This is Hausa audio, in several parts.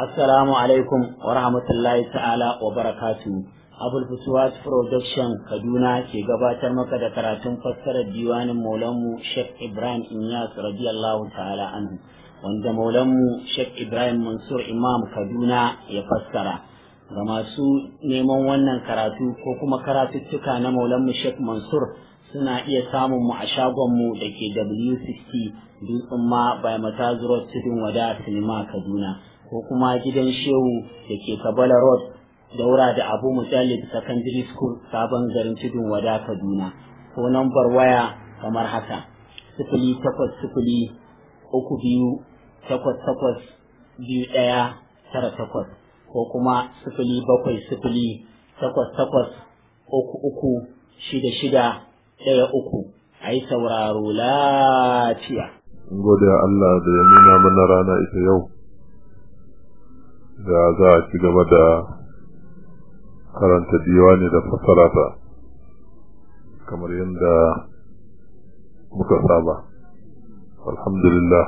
Assalamu alaikum wa rahmatullahi ta'ala wa barakatu. Abul Fusuwat Production Kaduna ke gabatar maka da karatun fassarar diwanin Maulanmu Sheikh Ibrahim Inyas radiyallahu ta'ala anhu wanda Maulanmu Sheikh Ibrahim Mansur Imam Kaduna ya fassara. Ga masu neman wannan karatu ko kuma karatuttuka na Maulanmu Sheikh Mansur suna iya samun mu a shagonmu da ke W60 Dutsen ma by Matazuro Tudun Wada Sinima Kaduna. ko kuma gidan shehu da ke kabala road daura da abu mujallid secondary school sabon garin tudun wada kaduna ko nambar waya kamar haka sifili takwas sifili uku biyu takwas takwas biyu ɗaya tara takwas ko kuma sifili bakwai sifili takwas takwas uku uku shida shida ɗaya uku a yi sauraro lafiya. Gode Allah da ya nuna mana rana ita yau. da za a ci gaba da karanta diwani da fassara ta kamar yadda muka saba alhamdulillah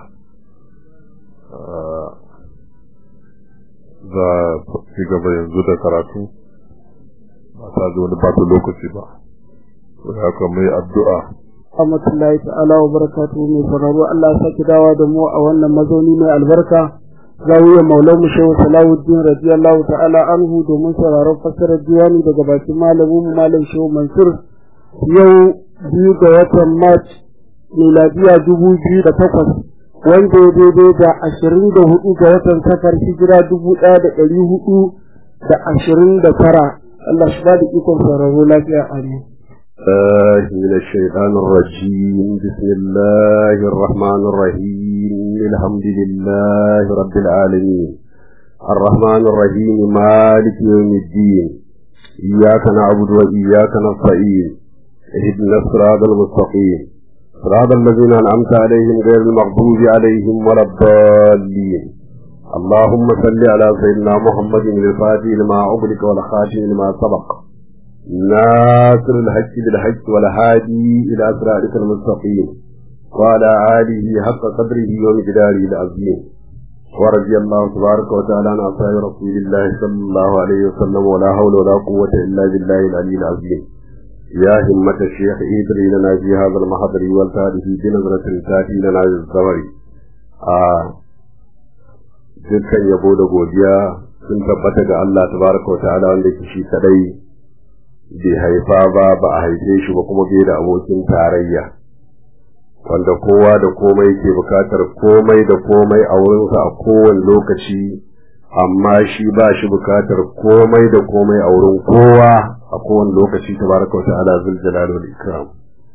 za a ci gaba yanzu da karatu ba ta zo wani bata lokaci ba sai haka mai addu'a Rahmatullahi ta'ala wa barakatuhu mai sauraro Allah ya saki dawa da mu a wannan mazauni mai albarka zawiyar maulan mu shehu salahuddin radiyallahu ta'ala anhu domin sauraron fassarar diwani daga bakin malamin mu malam shehu mansur yau biyu ga watan march miladiya dubu biyu da takwas wanda ya daidai da ashirin da hudu ga watan safar hijira dubu ɗaya da ɗari hudu da ashirin da tara Allah shi ba da ikon sauraro lafiya amin. الله من الشيطان الرجيم بسم الله الرحمن الرحيم الحمد لله رب العالمين الرحمن الرحيم مالك يوم الدين إياك نعبد وإياك نستعين اهدنا الصراط المستقيم صراط الذين أنعمت عليهم غير المغضوب عليهم ولا الضالين اللهم صل على سيدنا محمد الفاتح لما أغلق والخاتم لما سبق ناصر الحج بالحج والهادي إلى صراطك المستقيم وعلى آله حق قدره ومقداره العظيم ورضي الله تبارك وتعالى عن أصحاب رسول الله صلى الله عليه وسلم ولا حول ولا قوة إلا بالله العلي العظيم يا همة الشيخ إدري لنا في هذا المحضر والتاريخ بنظرة تأتي لنا بالزمر آه dukkan yabo da godiya sun tabbata ga Allah tabaraka wa ta'ala wanda ke shi kadai bai haifa ba ba a haife shi ba kuma bai da abokin tarayya wanda kowa da komai ke bukatar komai da komai a wurinsa a kowane lokaci amma shi ba shi bukatar komai da komai a wurin kowa a kowane lokaci tabaraka wa ta'ala zul jalal wal ikram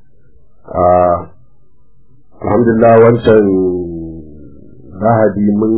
alhamdulillah wancan lahadi mun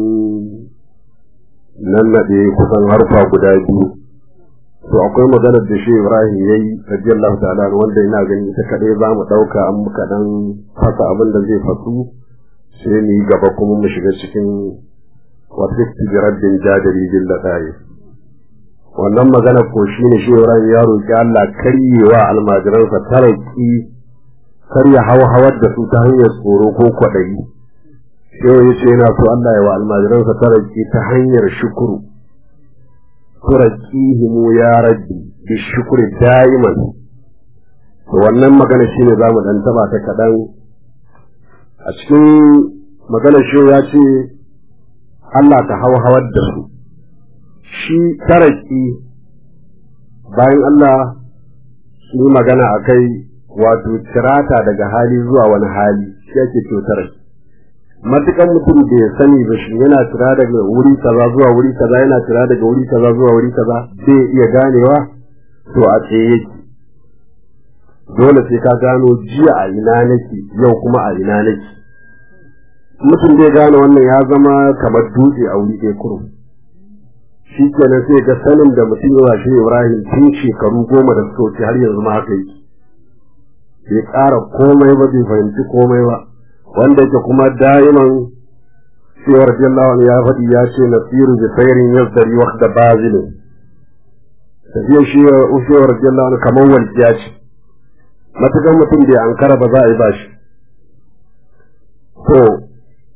nan nade kusan harfa guda biyu to akwai maganar da shi Ibrahim yayi radiyallahu ta'ala wanda ina gani ita kadai za mu dauka an muka dan fasa abin da zai fasu sai ni gaba kuma mu shiga cikin wasifti bi rabbin jadari bil ladai wannan magana ko shine shi Ibrahim ya roki Allah karyewa almajiransa taraki karya hawar da su ta hanyar tsoro ko kwadayi sai ya ce yana so Allah ya wa almajiransa taraki ta hanyar shukuru turakihimu ya rabbi bi shukri daiman to wannan magana shine zamu dan taba ta kadan a cikin magana shi ya ce Allah ta hawar da su shi taraki bayan Allah yi magana akai wato tirata daga hali zuwa wani hali shi ake to taraki matukan mutum da ya sani ba shi yana tira daga wuri kaza zuwa wuri kaza yana tira daga wuri kaza zuwa wuri kaza zai iya ganewa to a tsaye yake dole sai ka gano jiya a ina nake yau kuma a ina nake mutum zai gane wannan ya zama kamar dutse a wuri ɗaya kurum shi kenan sai ga sanin da mutum yawa shi Ibrahim tun shekaru goma da suka wuce har yanzu ma haka yake bai ƙara komai ba bai fahimci komai ba wanda yake kuma da'iman cewar jallawan ya faɗi ya ce na tsiru da sairin yazdari wakda bazilin tafiya shi ushewar jallawan kamar walƙiya ce matukan mutum bai ankara ba za a yi ba shi to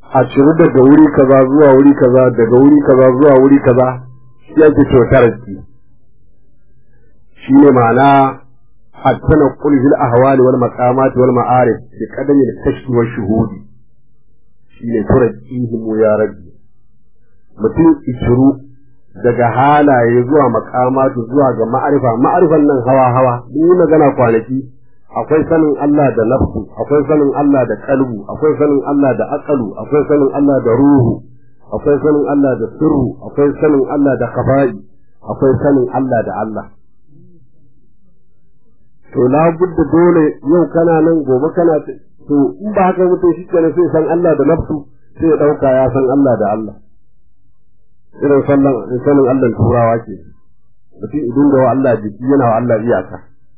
a ciru daga wuri kaza zuwa wuri kaza daga wuri kaza zuwa wuri kaza shi ake cewa taraki shi ne ma'ana a tana kulhil ahwali wal maqamat wal ma'arif bi qadami al kashfi wa shuhudi shi ne turakihim ya rabbi mutum ishiru daga halaye zuwa makamatu zuwa ga ma'arifa ma'arifan nan hawa hawa mun yi magana kwanaki akwai sanin Allah da nafsu akwai sanin Allah da kalbu akwai sanin Allah da aqalu akwai sanin Allah da ruhu akwai sanin Allah da sirru akwai sanin Allah da khafa'i akwai sanin Allah da Allah to la budda dole yau kana nan gobe kana to in ba haka mutum shi kenan sai san Allah da nafsu sai ya dauka ya san Allah da Allah irin sallan sanin Allah turawa ke mutum idan da wa Allah jiki yana wa Allah iyaka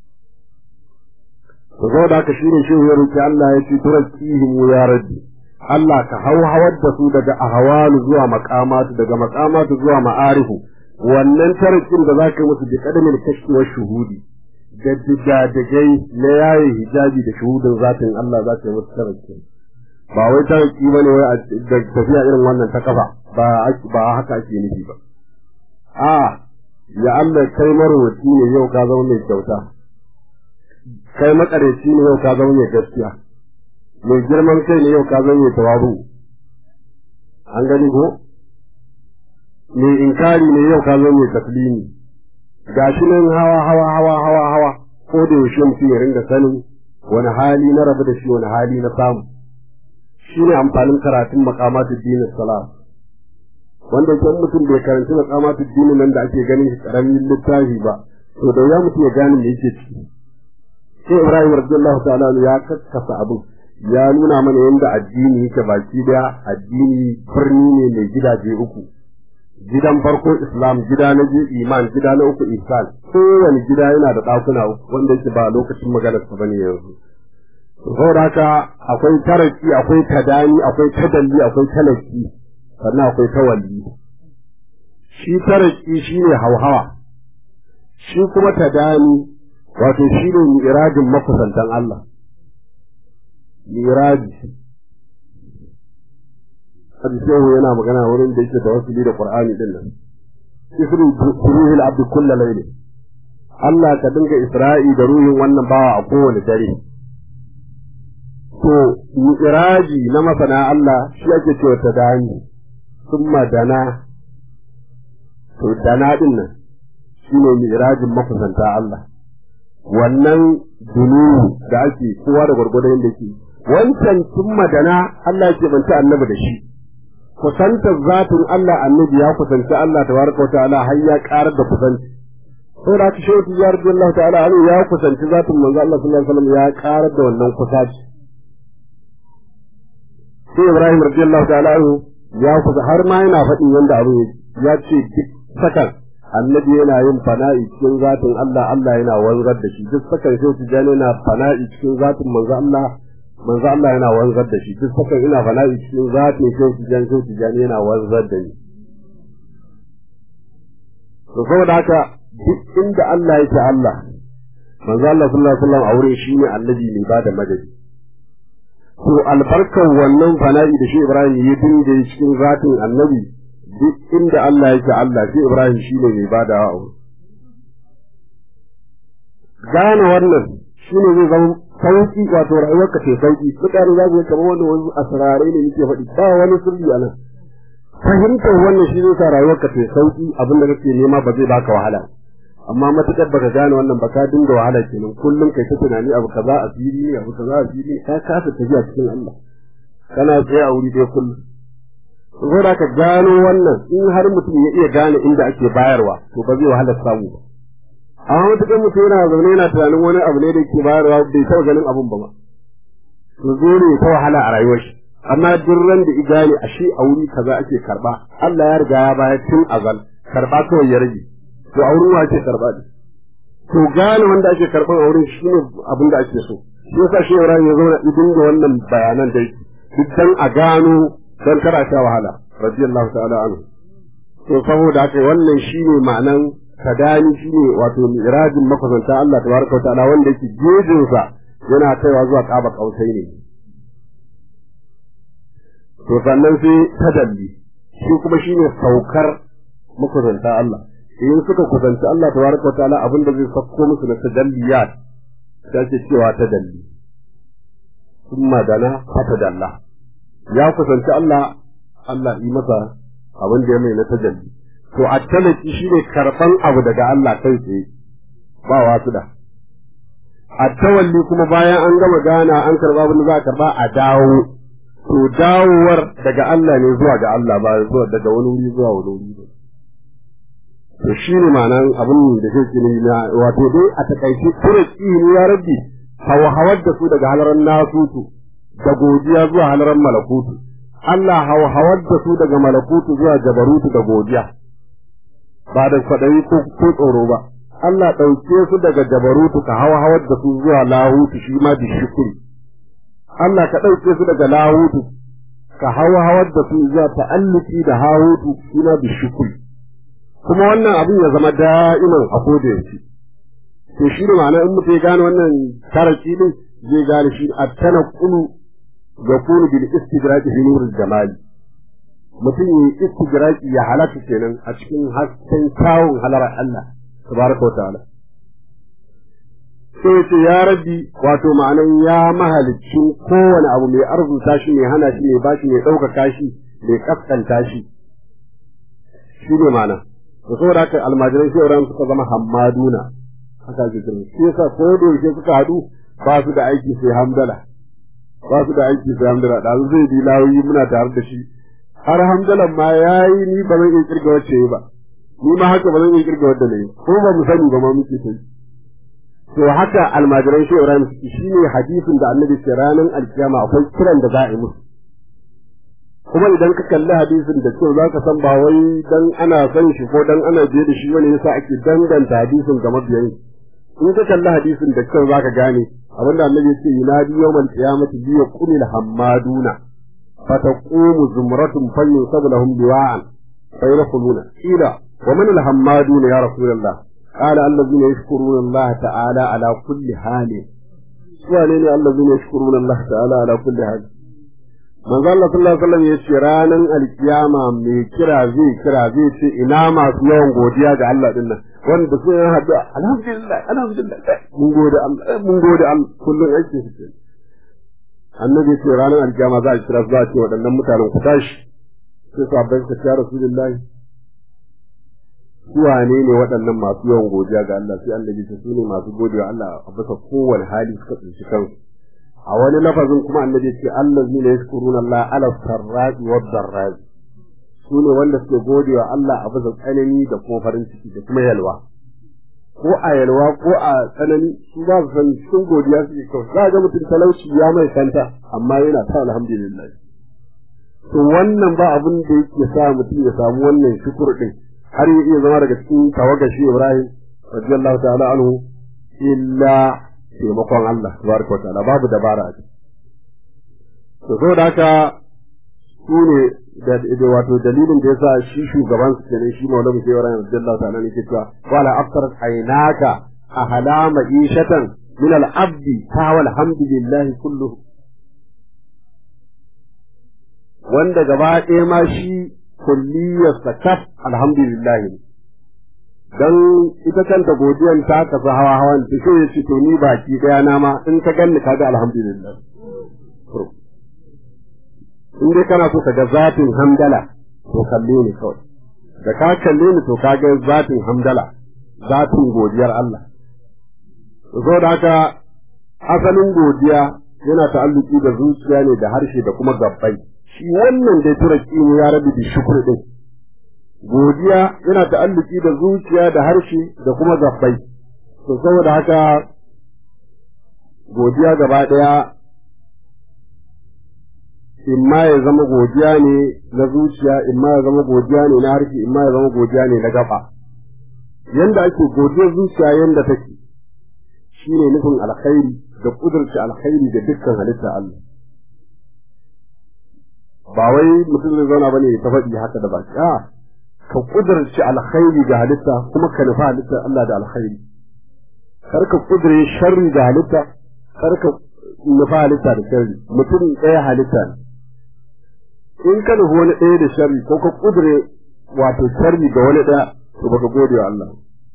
to zo da haka shine shi ya roki Allah ya ce turakihim ya rabbi Allah ka hauhawar da su daga ahwalu zuwa maqamatu daga maqamatu zuwa ma'arifu wannan tarakin da zaka yi musu bi kadamin kashfi wa shuhudi da digadigai na yayi hijabi da shuhudin zatin Allah zaka yi musu tarakin ba wai taraki bane wai a tafiya irin wannan ta kafa ba ba haka ake nufi ba a ya Allah kai marwaci ne yau ka zama mai kyauta kai makareci ne yau ka zama mai gaskiya mai girman kai ne yau ka zama mai tawabu an gani ko mai inkari ne yau ka zama mai taslimi gashi nan hawa hawa hawa hawa hawa ko da yaushe mutum ya ringa sanin wani hali na rabu da shi wani hali na samu shine amfanin karatun maqamatud din salat wanda kan mutum bai karanci maqamatud din nan da ake ganin shi karamin littafi ba to da ya mutum ya gane me yake ciki sai Ibrahim radiyallahu ta'ala ya kakkasa abin ya nuna mana yadda addini yake baki daya addini birni ne mai gidaje uku gidan farko islam gida na biyu iman gida na uku ihsan kowane gida yana da ɗakuna uku wanda yake ba lokacin maganar sa bane yanzu saboda haka akwai taraki akwai tadani akwai tadalli akwai talaki sannan akwai tawalli shi taraki shine hauhawa shi kuma tadani wato shine mi'rajin makusantan Allah miraji hadisiyahu yana magana wurin da yake da wasu da qur'ani din nan isru ruhil abd kullu layl Allah ka dinga isra'i da ruhin wannan bawa a kowane dare to miraji na masana Allah shi ake cewa ta dani summa dana to dana din nan shine mirajin makusanta Allah wannan dunu da ake kowa da gwargwadon yadda yake wancan sun madana Allah ke banta annabi da shi kusantar zatin Allah annabi ya kusanci Allah tabaraka ta'ala har ya karar da kusanci sai da shi shehu ya rabbi Allah ta'ala an ya kusanci zatin manzo Allah sallallahu alaihi wasallam ya karar da wannan kusaci sai Ibrahim radiyallahu ta'ala ya kusa har ma yana faɗin yanda abu ya ce duk sakan annabi yana yin fana'i cikin zatin Allah Allah yana wanzar da shi duk sakan shehu tijani yana fana'i cikin zatin manzo Allah manzo Allah yana wanzar da shi duk sakan ina fana'i cikin zatin shehu tijani shehu tijani yana wanzar da ni to saboda haka duk inda Allah yake Allah manzo Allah sallallahu alaihi wasallam aure shi ne annabi mai bada madadi to albarkar wannan fana'i da shi Ibrahim ya dinga cikin zatin annabi duk inda Allah yake Allah sai Ibrahim shi ne mai bada wa gane wannan shi ne zai zama sauki wato rayuwarka ce sauki mutane za su yi kamar wani wasu asirarai ne muke faɗi ba wani sirri a nan fahimtar wannan shi zai sa rayuwarka ce sauki abin da kake nema ba zai baka wahala amma matukar baka gane wannan ba ka dinga wahala kenan kullum kai ta tunani abu kaza a fili ne abu kaza a fili ka kasa tafiya cikin Allah kana tsaye a wuri ɗaya kullum saboda ka gano wannan in har mutum ya iya gane inda ake bayarwa to ba zai wahala samu ba amma mutukar mutum yana zaune yana tunanin wani abu ne da ke bayarwa bai taɓa ganin abun ba ma to zo ne ta wahala a rayuwar shi amma duk ran da igane a shi a wuri kaza ake karba Allah ya riga ya bayar tun azal karba kawai ya rage to a wurin wa ake karba ne to gane wanda ake karban a wurin shi ne abin da ake so shi yasa shi Ibrahim ya zauna idin da wannan bayanan da yake duk dan a gano dan kada sha wahala radiyallahu ta'ala anhu to saboda haka wannan shine ma'anan kadani shine wato mi'rajin makusanta Allah tabaraka wa ta'ala wanda yake gejin sa yana kaiwa zuwa kaba kausai ne to sannan sai tadalli shi kuma shine saukar makusanta Allah in suka kusanci Allah tabaraka wa ta'ala abin da zai sauko musu na tadalliyat ta ce cewa tadalli summa dana fatadalla ya kusanci Allah Allah yi masa abin da ya mai na tajalli to a talaki shine karban abu daga Allah kai tsaye ba wasu da a tawalli kuma bayan an gama gana an karba abin da za a karba a dawo to dawowar daga Allah ne zuwa ga Allah ba zuwa daga wani wuri zuwa wani wuri ba to shi ne ma'anan abin da ke ne na wato dai a takaice kure tsini ya rabbi hawar da su daga halaran nasutu da godiya zuwa halaran malakutu Allah hawar da su daga malakutu zuwa jabarutu da godiya ba da kwaɗayi ko tsoro ba Allah ɗauke su daga jabarutu ka hawa hawar da su zuwa lahutu shi ma bi shukuri Allah ka ɗauke su daga lahutu ka hawa hawar da su zuwa ta'alluki da hahutu shi ma bi shukuri kuma wannan abin ya zama da'iman a koda yaushe to shi ne ma'ana in mutum ya gane wannan taraki din zai gane shi a tana kulu ga kunu bil istidraki fi nurul jamali mutum ya istidraki ya halaka kenan a cikin hasken kyawun halar Allah tabaraka wa ta'ala sai ce ya rabbi wato ma'anan ya mahalicin kowane abu mai arzuta shi mai hana shi mai bashi mai ɗaukaka shi mai kaskanta shi shi ne ma'ana da saboda haka almajiran shauran suka zama hammaduna haka ake kiran shi yasa ko da yake suka haɗu ba su da aiki sai hamdala ba su da aiki sai hamdala da zai bi lawoyi muna tare da shi har hamdalan ma yayi ni ba zan iya kirga wacce ba ni ma haka ba zan iya kirga wadda ne ko ba mu sani ba ma muke sai to haka almajiran shi Ibrahim suke shine hadisin da Annabi ce ranar alkiyama akwai kiran da za a yi musu kuma idan ka kalli hadisin da kyau zaka san ba wai dan ana san shi ko dan ana je da shi wani yasa ake danganta hadisin ga mabiyan in ka kalli hadisin da kyau zaka gane abinda Annabi ya ce yunadi yawmal qiyamati bi yaqulil hammaduna fataqumu zumratun fayyusabu lahum biwa'an fayadkhuluna ila wa man al hammaduna ya rasulullah قال الذين يشكرون الله تعالى على كل حال سؤالين الذين يشكرون الله تعالى على كل حال manzo Allah sallallahu alaihi wasallam ya ce ranan alkiyama mai kira zai kira zai ce ina masu yawan godiya ga Allah din nan wanda sun yi hadu alhamdulillah alhamdulillah mun gode Allah mun gode Allah kullun yake shi annabi ce ranan alkiyama za a kira za a ce waɗannan mutanen ku tashi sai sabbai ka ya rasulullahi wane ne waɗannan masu yawan godiya ga Allah sai Allah ya su ne masu godiya Allah a bisa kowane hali suka tsinci kansu a wani lafazin kuma annabi ya ce allazina yashkuruna Allah ala sarra'i wa darra'i su ne wanda suke godiya Allah a bisa tsanani da kuma farin ciki da kuma yalwa ko a yalwa ko a tsanani su ba su san cikin godiya suke kawai za ga mutum talauci ya mai kanta amma yana ta alhamdulillah to wannan ba abin da yake sa mutum ya samu wannan shukur din har ya iya zama daga cikin tawagashi Ibrahim radiyallahu ta'ala anhu illa taimakon Allah tabaraka wa ta'ala babu dabara a ciki to saboda haka su ne da wato dalilin da yasa shi shugaban su kenan shi Maulana Shehu Ibrahim radiyallahu ta'ala ne ke cewa wala aftar aynaka ahla ma'ishatan min al-abdi ta walhamdulillah kulluhu wanda gaba ɗaya ma shi kulliyarsa kaf alhamdulillah dan ita kanta godiyan ta kasu hawa hawan ta so ya ce to ni baki daya na ma in ka ganni kaga alhamdulillah in dai kana so ka ga zatin hamdala to kalle ni kawai da ka kalle ni to ka ga zatin hamdala zatin godiyar Allah so da haka asalin godiya yana ta'alluki da zuciya ne da harshe da kuma gabbai shi wannan dai turaki ne ya rabu da shukur din godiya yana ta'alluki da zuciya da harshe da kuma gabbai to saboda haka godiya gaba daya imma ya zama godiya ne na zuciya imma ya zama godiya ne na harshe imma ya zama godiya ne na gaba yanda ake godiyar zuciya yanda take shine nufin alkhairi da kudurci alkhairi da dukkan halitta Allah ba wai mutum zai zauna bane ya ta faɗi haka da baki a ka kudurci alkhairi ga halitta kuma ka nufa halitta Allah da alkhairi kar ka kudure sharri ga halitta kar ka nufa halitta da sharri mutum ɗaya halitta ne in ka nufi wani ɗaya da sharri ko ka kudure wato sharri ga wani ɗaya to baka gode wa Allah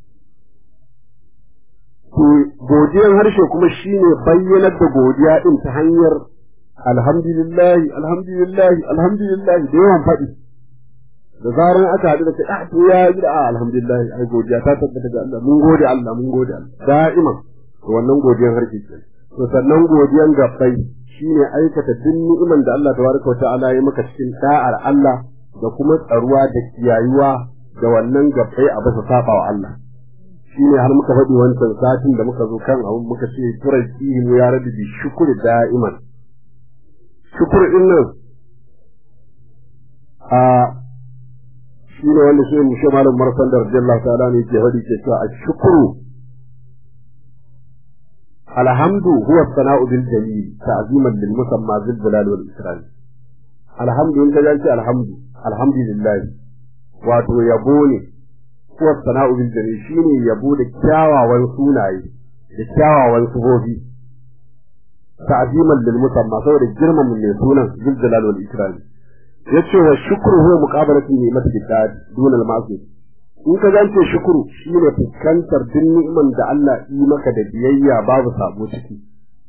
to godiyan harshe kuma shine bayyanar da godiya din ta hanyar alhamdulillah alhamdulillah alhamdulillah da yawan faɗi da zaran aka haɗu da kai ah to ya yi a alhamdulillah ai godiya ta tabbata ga Allah mun gode Allah mun gode Allah da'iman to wannan godiyan harshe ke to sannan godiyan gabbai shine aikata duk ni'iman da Allah tabaraka wa ta'ala ya maka cikin da'ar Allah da kuma tsaruwa da kiyayuwa da wannan gabbai a bisa saba wa Allah shine har muka faɗi wancan satin da muka zo kan abu muka ce turaki mu ya rabi bi shukuri da'iman shukur din nan a shine wanda shi mu shi malam marsan da radiyallahu ta'ala ne ke faɗi ke cewa ashkuru alhamdu huwa sana'u bil jamil ta'ziman lil musamma zil jalal wal ikram alhamdu in ka ce alhamdu alhamdulillah wato yabo ne kuwa sana'u bil jami shine yabo da kyawawan sunaye da kyawawan sufofi ta'ziman lil musamma saboda girman mai sunan bil jalal wal ikram yace wa shukru huwa muqabalatu ni'mati bidad dun al ma'siyah in ka zance shukuru shine fuskantar duk ni'iman da Allah yi maka da biyayya babu sabo ciki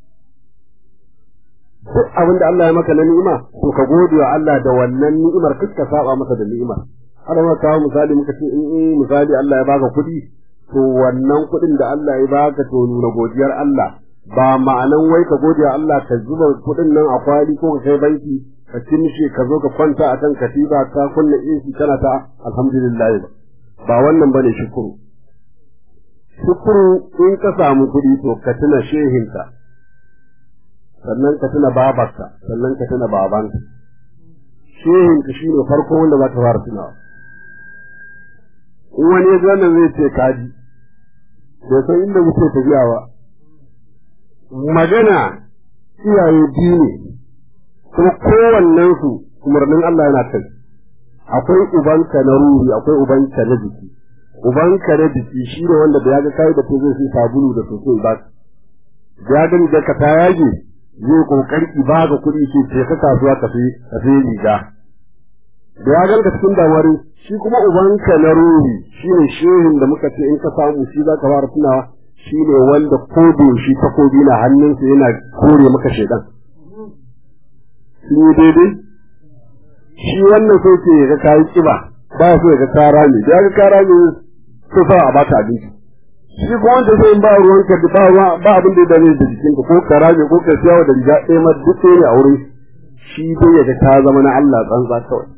duk abin da Allah ya maka na ni'ima to ka gode wa Allah da wannan ni'imar kuka saba masa da ni'imar har ma kawo misali muka ce in eh misali Allah ya baka kuɗi to wannan kuɗin da Allah ya baka to nuna godiyar Allah ba ma'anan wai ka gode wa Allah ka zuba kuɗin nan a kwali ko ka kai banki ka cinshi ka zo ka kwanta a kan katiba ka kunna AC kana ta alhamdulillah ba wannan bane shukuru shukuru in ka samu kuɗi to ka tuna shehinka sannan ka tuna babarka sannan ka tuna babanka shehinka shine farko wanda za ka fara tunawa in wani ya nan zai ce kaji bai san inda muke tafiya ba magana iyaye biyu ne kuma kowannen su umarnin Allah yana kai akwai ubanka na ruhi akwai ubanka na jiki ubanka na jiki shi ne wanda da ya ga kai da ta zai sai sabulu da soso ba da ya gani da ka ta yage zai kokari ba ga kuɗi ce ce ka kasuwa ka fi ka fi riga da ya ganka cikin damari shi kuma ubanka na ruhi shi ne shehin da muka ce in ka samu shi za ka fara tunawa shi ne wanda ko shi takobi na hannunsa yana kore maka shaidan sun yi daidai shi wannan sai ce ga kayi kiba ba so ga kara ne da ga kara ne so fa a baka abinci shi ko wanda sai in ba ruwan ka ba ruwa ba abin da ya dame da jikin ka ko kara ne ko ka siyawa da riga ɗaya ma duk ne a wurin shi dai ya ga ka zama na Allah tsantsa kawai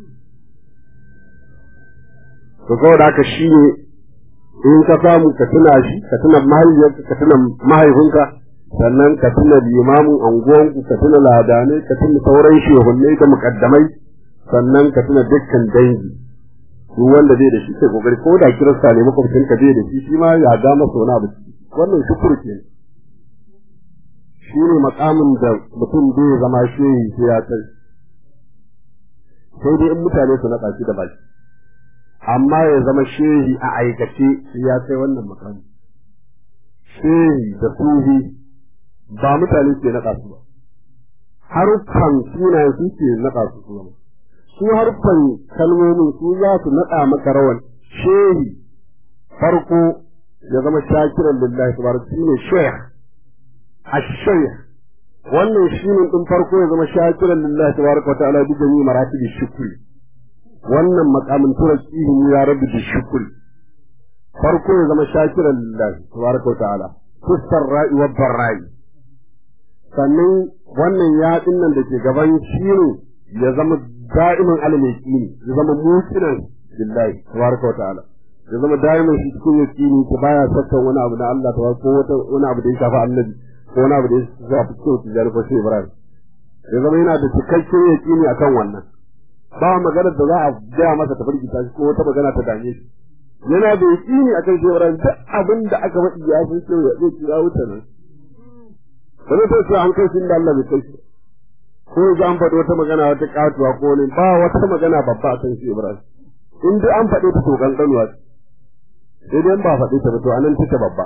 to saboda haka shi ne in ka samu ka tuna shi ka tuna mahaifiyarka ka tuna mahaifinka sannan ka tuna limamin anguwanku ka tuna ladanai ka tuna sauran shehunnai da mukaddamai sannan ka tuna dukkan dangi duk wanda zai da shi sai kokari ko da kirista ne makwabcin ka zai da shi shi ma ya ga masa wani abu wannan shukuru ke shi ne makamin da mutum zai zama shehi sai ya kai sai dai in mutane su naɗa shi da baki amma ya zama shehi a aikace sai ya kai wannan makamin shehi da suhi ba mutane ke naɗa su ba haruffan sunayen su ke naɗa su su zama su harfan kalmomin su za su naɗa maka rawan shehi farko ya zama shakiran lillahi tabaraka shi ne shaykh ash-shaykh wannan shine din farko ya zama shakiran lillahi tabaraka ta'ala bi jami'i maratibi shukri wannan maqamin turakihi ya rabbi bi shukri farko ya zama shakiran lillahi tabaraka ta'ala kusar ra'i wa barra'i sannan wannan yaɗin nan da ke gaban shi ne ya zama da'iman alamaki ne ya zama mutunan billahi tabaraka wa ta'ala ya zama da'iman shi cikin yaqini ta baya sakkan wani abu na Allah ta ko wata wani abu da ya shafi annabi ko wani abu da ya shafi cikin tijari ko shi Ibrahim ya zama yana da cikakken yaqini akan wannan ba magana da za a gaya masa ta firgita shi ko wata magana ta dame shi yana da yaqini akan shi Ibrahim duk abin da aka faɗi ya san cewa ya zai kira wuta nan wani sai sai an kai shi da Allah bai kai shi ko za an faɗi wata magana wata katuwa ko ne ba wata magana babba a kan shi Ibrahim in dai an faɗi ta to kankanuwa sai dai ba faɗi ta ba to anan take babba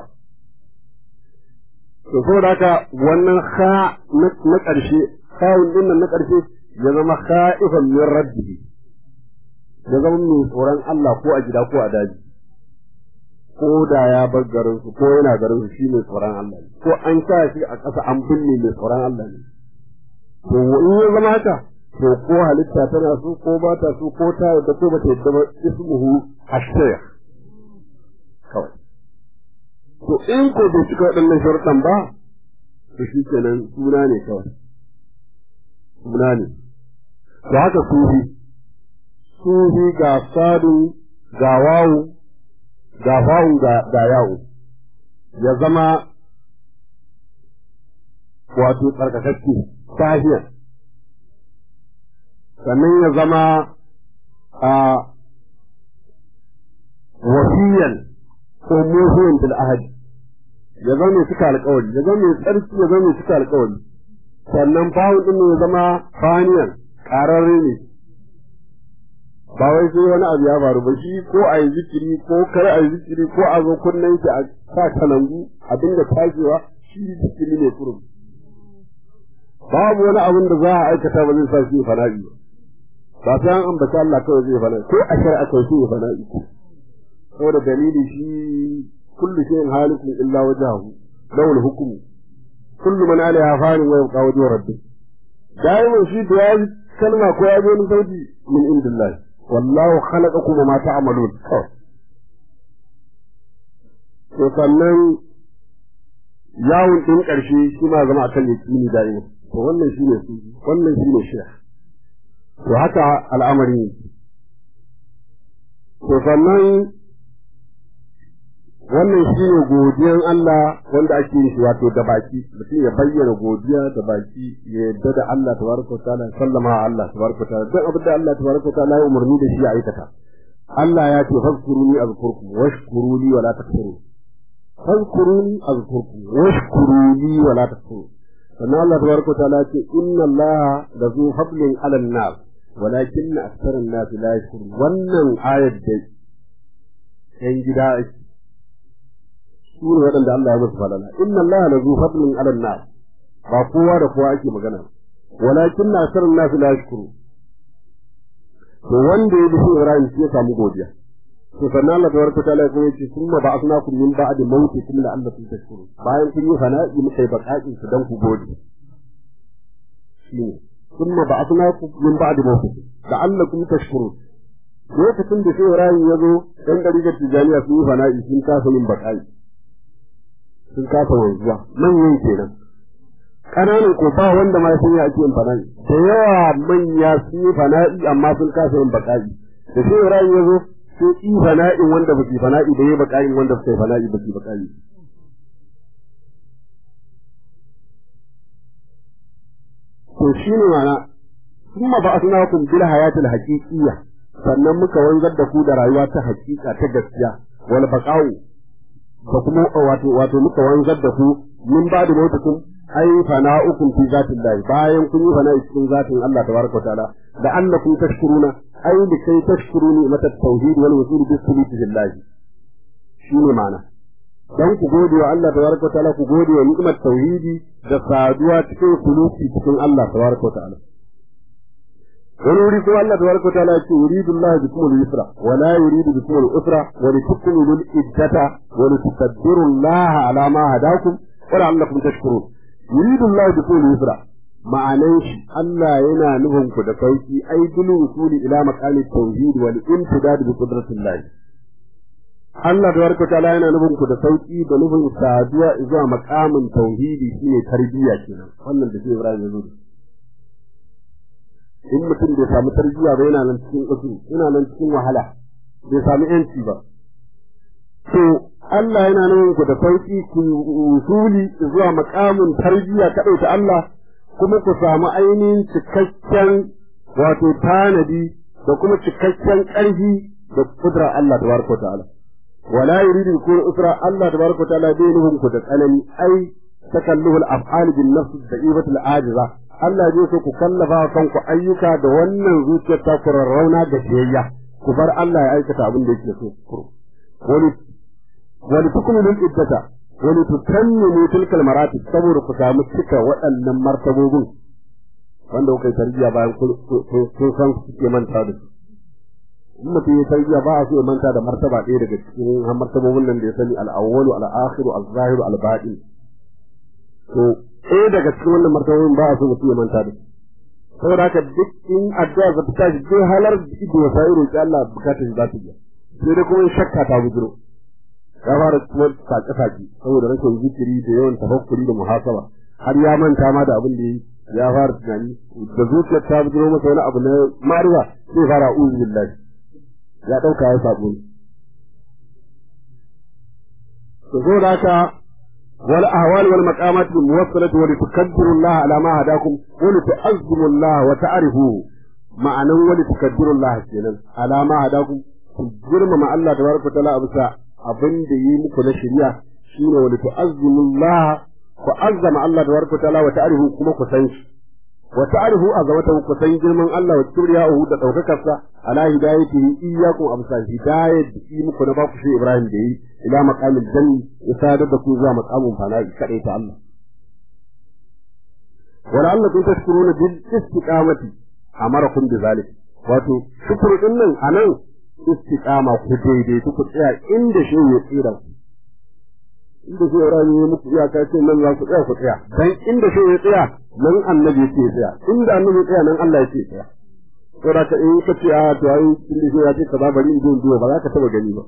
to saboda haka wannan ha na ƙarshe kawun din nan na ƙarshe ya zama khaifan min rabbihi ya zama mai tsoron Allah ko a gida ko a daji ko da ya bar garin su ko yana garin su shi mai tsoron Allah ne ko an sa shi a ƙasa an binne mai tsoron Allah ne to in ya zama haka to ko halitta tana so ko ba ta so ko ta yadda ko ba ta yadda ba ismuhu ash-shaykh kawai to in ko bai cika waɗannan sharuɗan ba to shi kenan suna ne kawai suna ne to haka sufi sufi ga sadu ga wawu ga fawu ga ga yawo ya zama wato tsarkakakke sahiyar sannan ya zama a wasiyan ko muhiyan bil ahadi ya zama mai cika alƙawari ya zama mai tsarki ya zama mai cika alƙawari sannan bawu din ya zama faniyan ƙararre ne ba wai sai wani abu ya faru ba shi ko a yi zikiri ko kar a yi zikiri ko a zo kunnen shi a sa kalangu a dinga tagewa shi zikiri ne kurum babu wani abin da za a aikata ba zai sa shi fana'i ba sai an ambata Allah kawai zai fana'i ko a shari'a kawai shi fana'i saboda dalili shi kullu shay'in halikun illa wajhahu lawul hukmu kullu man alaiha fanin wa yabqa wajhu rabbih daiman shi da ya kalma ko ya wani sauti min indillahi wallahu khalaqakum ma ta'malun to sannan yawon din karshe shi ma zama akan yakini da'ima to wannan shine su wannan shine shi to haka al'amari ne to sannan wannan shi ne godiyan Allah wanda ake yi wato da baki mutum ya bayyana godiya da baki ya yadda da Allah tabaraka ta'ala sallama wa Allah tabaraka ta'ala duk abin da Allah tabaraka ta'ala ya umarni da shi ya aikata Allah ya ce fazkuruni azkurkum washkuruni wala takfurun fazkuruni azkurkum washkuruni wala takfurun sannan Allah tabaraka ta'ala ya ce inna Allah la zu fadlin 'ala an-nas walakinna aktsara an-nas la yashkurun wannan ayat da yan gida su ne waɗanda Allah ya musu falala inna Allah la zu fadlin ala nas ba kowa da kowa ake magana walakin na asar nas la yashkuru to wanda ya bi Ibrahim shi ya samu godiya to sannan Allah tabaraka ta'ala ya ce summa ba'athnakum min ba'di mawtikum la'allakum tashkurun bayan kun yi fana'i muka yi bakakin su dan ku gode shine summa ba'athnakum min ba'di mawtikum la'allakum tashkurun lokacin da sai Ibrahim ya zo dan dariƙar tijaniya sun yi fana'i sun kasa yin bakai sun kasa wanzuwa manyan kenan ƙananan ko ba wanda ma sun yi ake yin fana'i da yawa manya sun yi fana'i amma sun kasa yin baƙa'i da sai Ibrahim ya zo sai yi fana'in wanda ba su fana'i da yi baƙa'in wanda ba su fana'i ba su baƙa'i to shi ne mana kuma ba asnakum bil hayatil haqiqiyya sannan muka wanzar da ku da rayuwa ta haƙiƙa ta gaskiya wal baqa'u da kuma wato wato muka wanzar da ku min ba da mutukum ai fana'ukum fi zatin lahi bayan kun yi fana'i cikin zatin Allah tabaraka ta'ala da annakum tashkuruna ai da kai tashkuruni mata tauhid wal wusul bi sulati billahi shine ma'ana dan ku gode wa Allah tabaraka ta'ala ku gode wa ni'mat tauhidi da saduwa cikin suluki cikin Allah tabaraka ta'ala wani wuri kuma Allah tabaraka ta'ala yake yuridu Allah bikum al-yusra wa la yuridu bikum al-usra wa litukmilu al-iddata wa litukabbiru Allah ala ma hadakum wa la'allakum tashkurun yuridu Allah bikum al-yusra ma'anan shi Allah yana nufin ku da sauki ai bil wusuli ila maqami tauhid wal imtidad bi qudratillah Allah tabaraka ta'ala yana nufin ku da sauki da nufin saduwa zuwa maqamin tauhidi shine tarbiyya kenan wannan da sai Ibrahim ya zo in mutum bai samu tarbiyya ba yana nan cikin ƙasu yana nan cikin wahala bai samu yanci ba to Allah yana nan ku da sauki ku usuli zuwa makamin tarbiyya ta ɗauka Allah kuma ku samu ainihin cikakken wato tanadi da kuma cikakken ƙarfi da kudrar Allah tabaraka ta'ala wala yuridu kun usra Allah tabaraka ta'ala bai nufin ku da tsanani ai takalluhul af'al bin nafs da'ibatul ajiza Allah zai so ku kallafa wa kanku ayyuka da wannan zuciyar ta ku rarrauna da biyayya ku bar Allah ya aikata abin da yake so kuro wani wani tukmilul iddata wani tutammimu tilkal maratib saboda ku samu cika waɗannan martabobin wanda kuka yi tarbiyya bayan kun san suke manta da su in mutum ya tarbiyya ba a so ya manta da martaba ɗaya daga cikin martabobin nan da ya sani al-awwalu al-akhiru al-zahiru al-batin to ɗaya daga cikin wannan martabobin ba a so mutum ya manta da su saboda haka duk in addu'a za ta tashi duk halar ido ya sai roƙi Allah bukatar za ta biya sai dai kuma shakka ta bujiro ya fara kuma sake-sake saboda rashin zikiri da yawan tafakkuri da muhasaba har ya manta ma da abin da yi ya fara tunani da zuciyar ta bujiro masa wani abu na mariwa sai fara uzu billahi ya ɗauka ya sabo to so da haka wal ahwal wal maqamat al muwassalati wa litukabbiru Allah ala ma hadakum wa litu'azzimu Allah wa ta'rifu ma'anan wa litukabbiru Allah kenan ala ma hadakum ku girmama Allah tabaraka ta'ala a bisa abin da yi muku na shari'a shine wa litu'azzimu Allah ku azzama Allah tabaraka ta'ala wa ta'rifu kuma ku san shi wa ta'rifu azamatahu ku san girman Allah wa kibriyahu da daukakarsa ala hidayatihi iyyakum amsa hidayat yi muku na baku shi Ibrahim da yi ila maqamil janni ya sadar da ku zuwa maqamin fana'i kadai ta Allah wala Allah kun tashkuruna bil istiqamati amarakum bi zalik wato shukuru din nan anan istiqama ku daidai ku tsaya inda shi ya tsira ku inda shi Ibrahim ya muku iyaka ce nan za ku tsaya ku tsaya dan inda shi ya tsaya nan annabi ya ce tsaya inda annabi ya tsaya nan Allah ya ce tsaya saboda ka in ka ce a to ai inda shi ya ce kaza bari in zo duwa ba za ka taba gani ba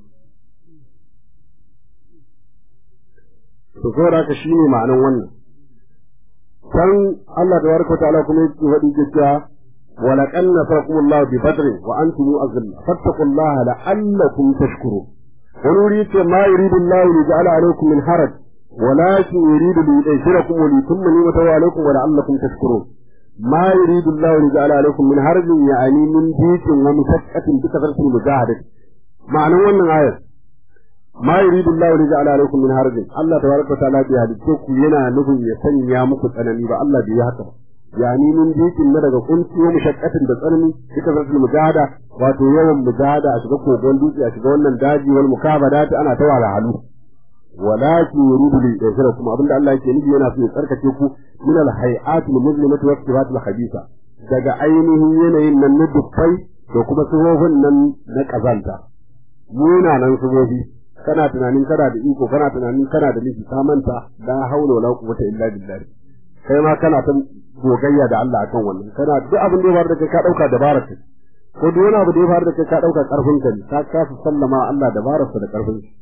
to saboda ka shine ma'anan wannan dan Allah tabaraka wa ta'ala kuma yake faɗi cewa ولقد نصركم الله ببدر وأنتم أذلة فاتقوا الله لعلكم تشكرون ونريد ما يريد الله ليجعل عليكم من حرج ولكن يريد ليذكركم وليتم نعمته عليكم ولعلكم تشكرون ما يريد الله ليجعل عليكم من حرج يعني من ضيق ومشقة بكثرة المجاهدة معنى wannan ayar ما يريد الله ليجعل عليكم من حرج الله تبارك وتعالى بهديكم yana nufin ya sanya muku tsanani ba Allah bai haka ba yani min dikin na daga kunci wa mushakkatin da tsanani duka zartul mujahada wato yawan mujahada a shiga kogon dutse a shiga wannan daji wal mukabada ta ana ta wala halu walakin yuridu li yashra kuma abinda Allah yake nufi yana so ya tsarkake ku min al hay'at al muslimati wa sifaat al khabisa daga ainihin yanayin nan na dukkai da kuma sifofin nan na kazanta munanan sifofi kana tunanin kana da iko kana tunanin kana da nufi ka manta la haula wala quwwata illa billah kai ma kana ta gogayya da Allah akan wannan kana duk abin da ya faru da kai ka dauka dabarar ka ko duk wani abu da ya faru da kai ka dauka karfin ka ka kasa sallama Allah dabarar sa da karfin shi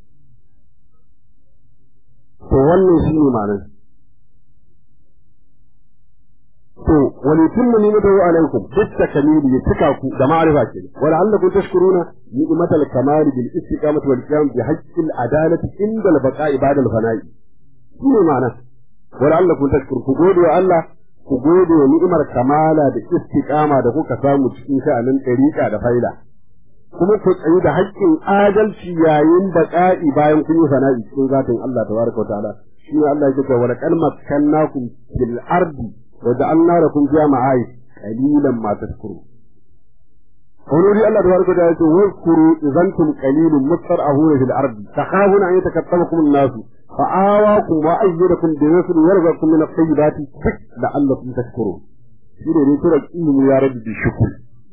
to wannan shine ma'anar to wani tunmu ne da alaikum dukka kamili ya cika ku da ma'arifa ke wala allakum tashkuruna ni'matal kamali bil istiqamati wal qiyam bi haqqil adalati inda al baqa'i ba'da al fana'i shine ma'anar wala allakum tashkur ku gode wa Allah ku gode wa ni'imar kamala da istiqama da kuka samu cikin sha'anin ɗariƙa da faila kuma ku tsayi da haƙƙin adalci yayin baƙa'i bayan kun yi sana'i cikin zatin Allah tabaraka wa ta'ala shi ne Allah yake wa laqad makkannakum fil ardi wa ja'alna lakum fiha ma'ayish qalilan ma tashkurun wani wuri Allah tabaraka wa ta'ala yake wazkuru idantum qalilun mustar'ahuna fil ardi takhafuna an yatakattabakum an-nasu فآواكم وأيدكم بنصر ورزقكم من الطيبات لعلكم تشكرون شنو ne tura ilimi ya rabu da shukr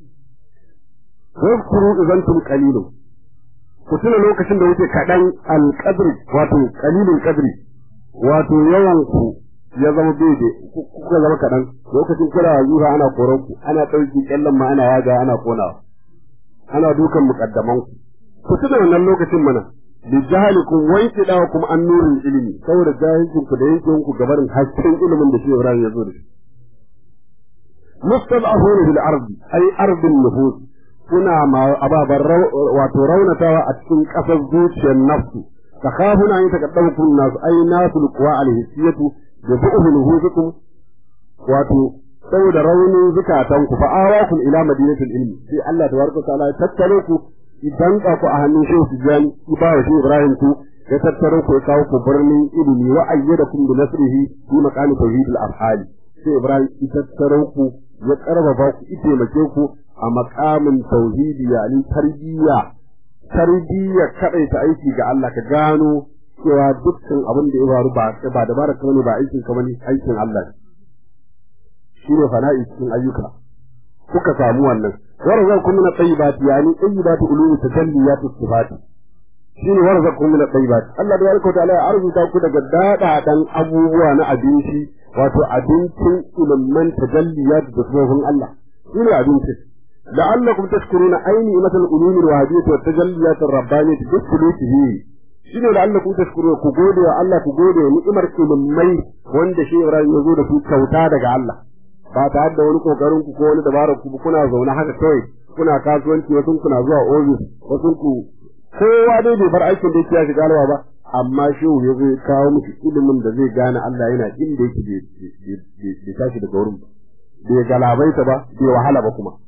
واذكروا إذا أنتم قليل ku tuna lokacin da wuce kaɗan alƙadri wato ƙalilin ƙadri wato yawan ku ya zama bebe kuka zama kaɗan lokacin kira zuwa ana koran ku ana ɗauki ƙyallen ma ana yaga ana ƙonawa ana dukan muƙaddaman ku ku tuna wannan lokacin mana bijahalikum wa intidakum an nuril ilmi saboda jahilcin ku da yankin ku gabarin hasken ilimin da shi Ibrahim ya zo da shi mustad'afuna bil ardi ay ardin nufus kuna ma ababan wato raunatawa a cikin kasar zuciyar nafsu takhafuna an taqaddamukum nas ay nasul quwa al hissiyatu da bu'u nuhusukum wato saboda raunin zukatan ku fa awakum ila madinatul ilmi sai Allah tabaraka ta'ala ya tattare ku idan ka ku a hannun shehu Tijjani ku ba wa shehu Ibrahim ku ya tattaro ku ya kawo ku birnin ilimi wa ayyadakum bi nasrihi fi maqami tauhid al-afhali sai Ibrahim ya tattaro ku ya karfafa ku ya taimake ku a maqamin tauhidi yani tarbiyya tarbiyya kadai ta aiki ga Allah ka gano cewa dukkan abin da ya faru ba ba da baraka ne ba aikin ka bane aikin Allah shine fana'i cikin ayyuka kuka samu wannan warzaqakum min at-tayyibati yani tayyibatu ulumi tajalliyatu sifati shine warzaqakum min at-tayyibati Allah da yarko ta ya arzuta ku daga dadadan abubuwa na abinci wato abincin ilmin tajalliyat da sifofin Allah shine abincin la'allakum tashkuruna ayni imatal ulumi al-wahdiyyah wa tajalliyat ar-rabbaniyyah bi shine da Allah ku tashkuru ku gode wa Allah ku gode wa ni'imar ilmai wanda shi Ibrahim ya zo da su kyauta daga Allah ba tare da wani kokarin ku ko wani dabarar ku kuna zaune haka kawai kuna kasuwanci wasu kuna zuwa ofis wasu ku kowa dai bai bar aikin da yake ya shiga alwa ba amma shehu ya zai kawo miki ilimin da zai gane Allah yana inda yake bai tashi daga wurin ba bai galabaita ba bai wahala ba kuma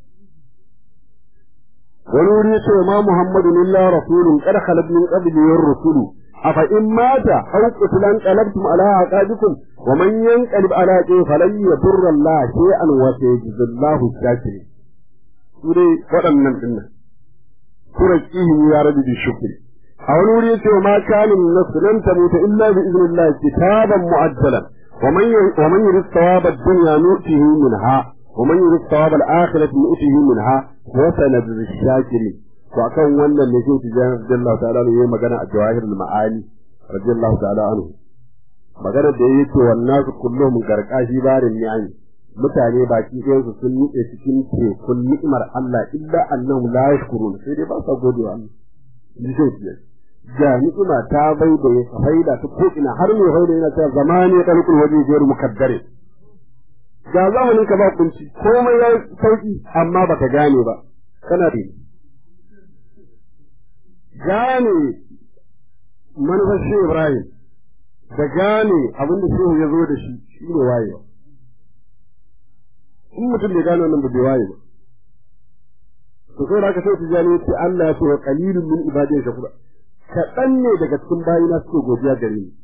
wani wuri yace ma Muhammadun illa rasulun qad khalat min qablihi ar-rusulu afa in mata aw qutilan qalabtum ala aqabikum wa man yanqalib ala aqi falan yadurra Allah shay'an wa sayajzillahu shakirin sure waɗannan dinnan sura kihi ya rabi bi shukri a wani wuri yace ma kana nafsu lan tamuta illa bi idnillah kitaban mu'ajjalan wa man wa man yurid thawaba ad-dunya nu'tihi minha ومن يريد ثواب الآخرة نؤته منها وسنجزي الشاكرين وأكون wannan ne shi tijan radiyallahu ta'ala ne yayi magana a jawahir al-ma'ani radiyallahu ta'ala anhu magana da yayi to wannan su kullum garkashi barin ni'ami mutane baki ɗayan su sun nutse cikin tekun ni'imar Allah illa annahum la yashkurun sai dai ba sa gode wa Allah ji sai tijan ga ni'ima ta bai da ya faida ta ko ina har mai faida yana cewa zamani ya dalkul waje gairu mukaddare ga zamanin ka ba kunci komai ya sauki amma baka gane ba kana da gane manufar shi Ibrahim da gane abin da shehu ya zo da shi shi ne wayewa in mutum bai gane wannan ba bai waye ba to sai da aka sai tijani ce Allah ya ce wa qalilun min ibadiy shakura kaɗan ne daga cikin bayina suke godiya gare ni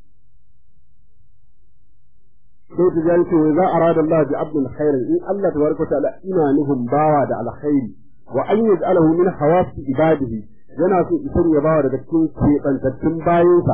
sai ta jani ce za a rada Allah bi abdul khairin in Allah tabaraka ta'ala ina nufin bawa da alkhairi wa an yaj'alahu min hawasi ibadihi yana so isan ya bawa daga cikin kebantattun bayinsa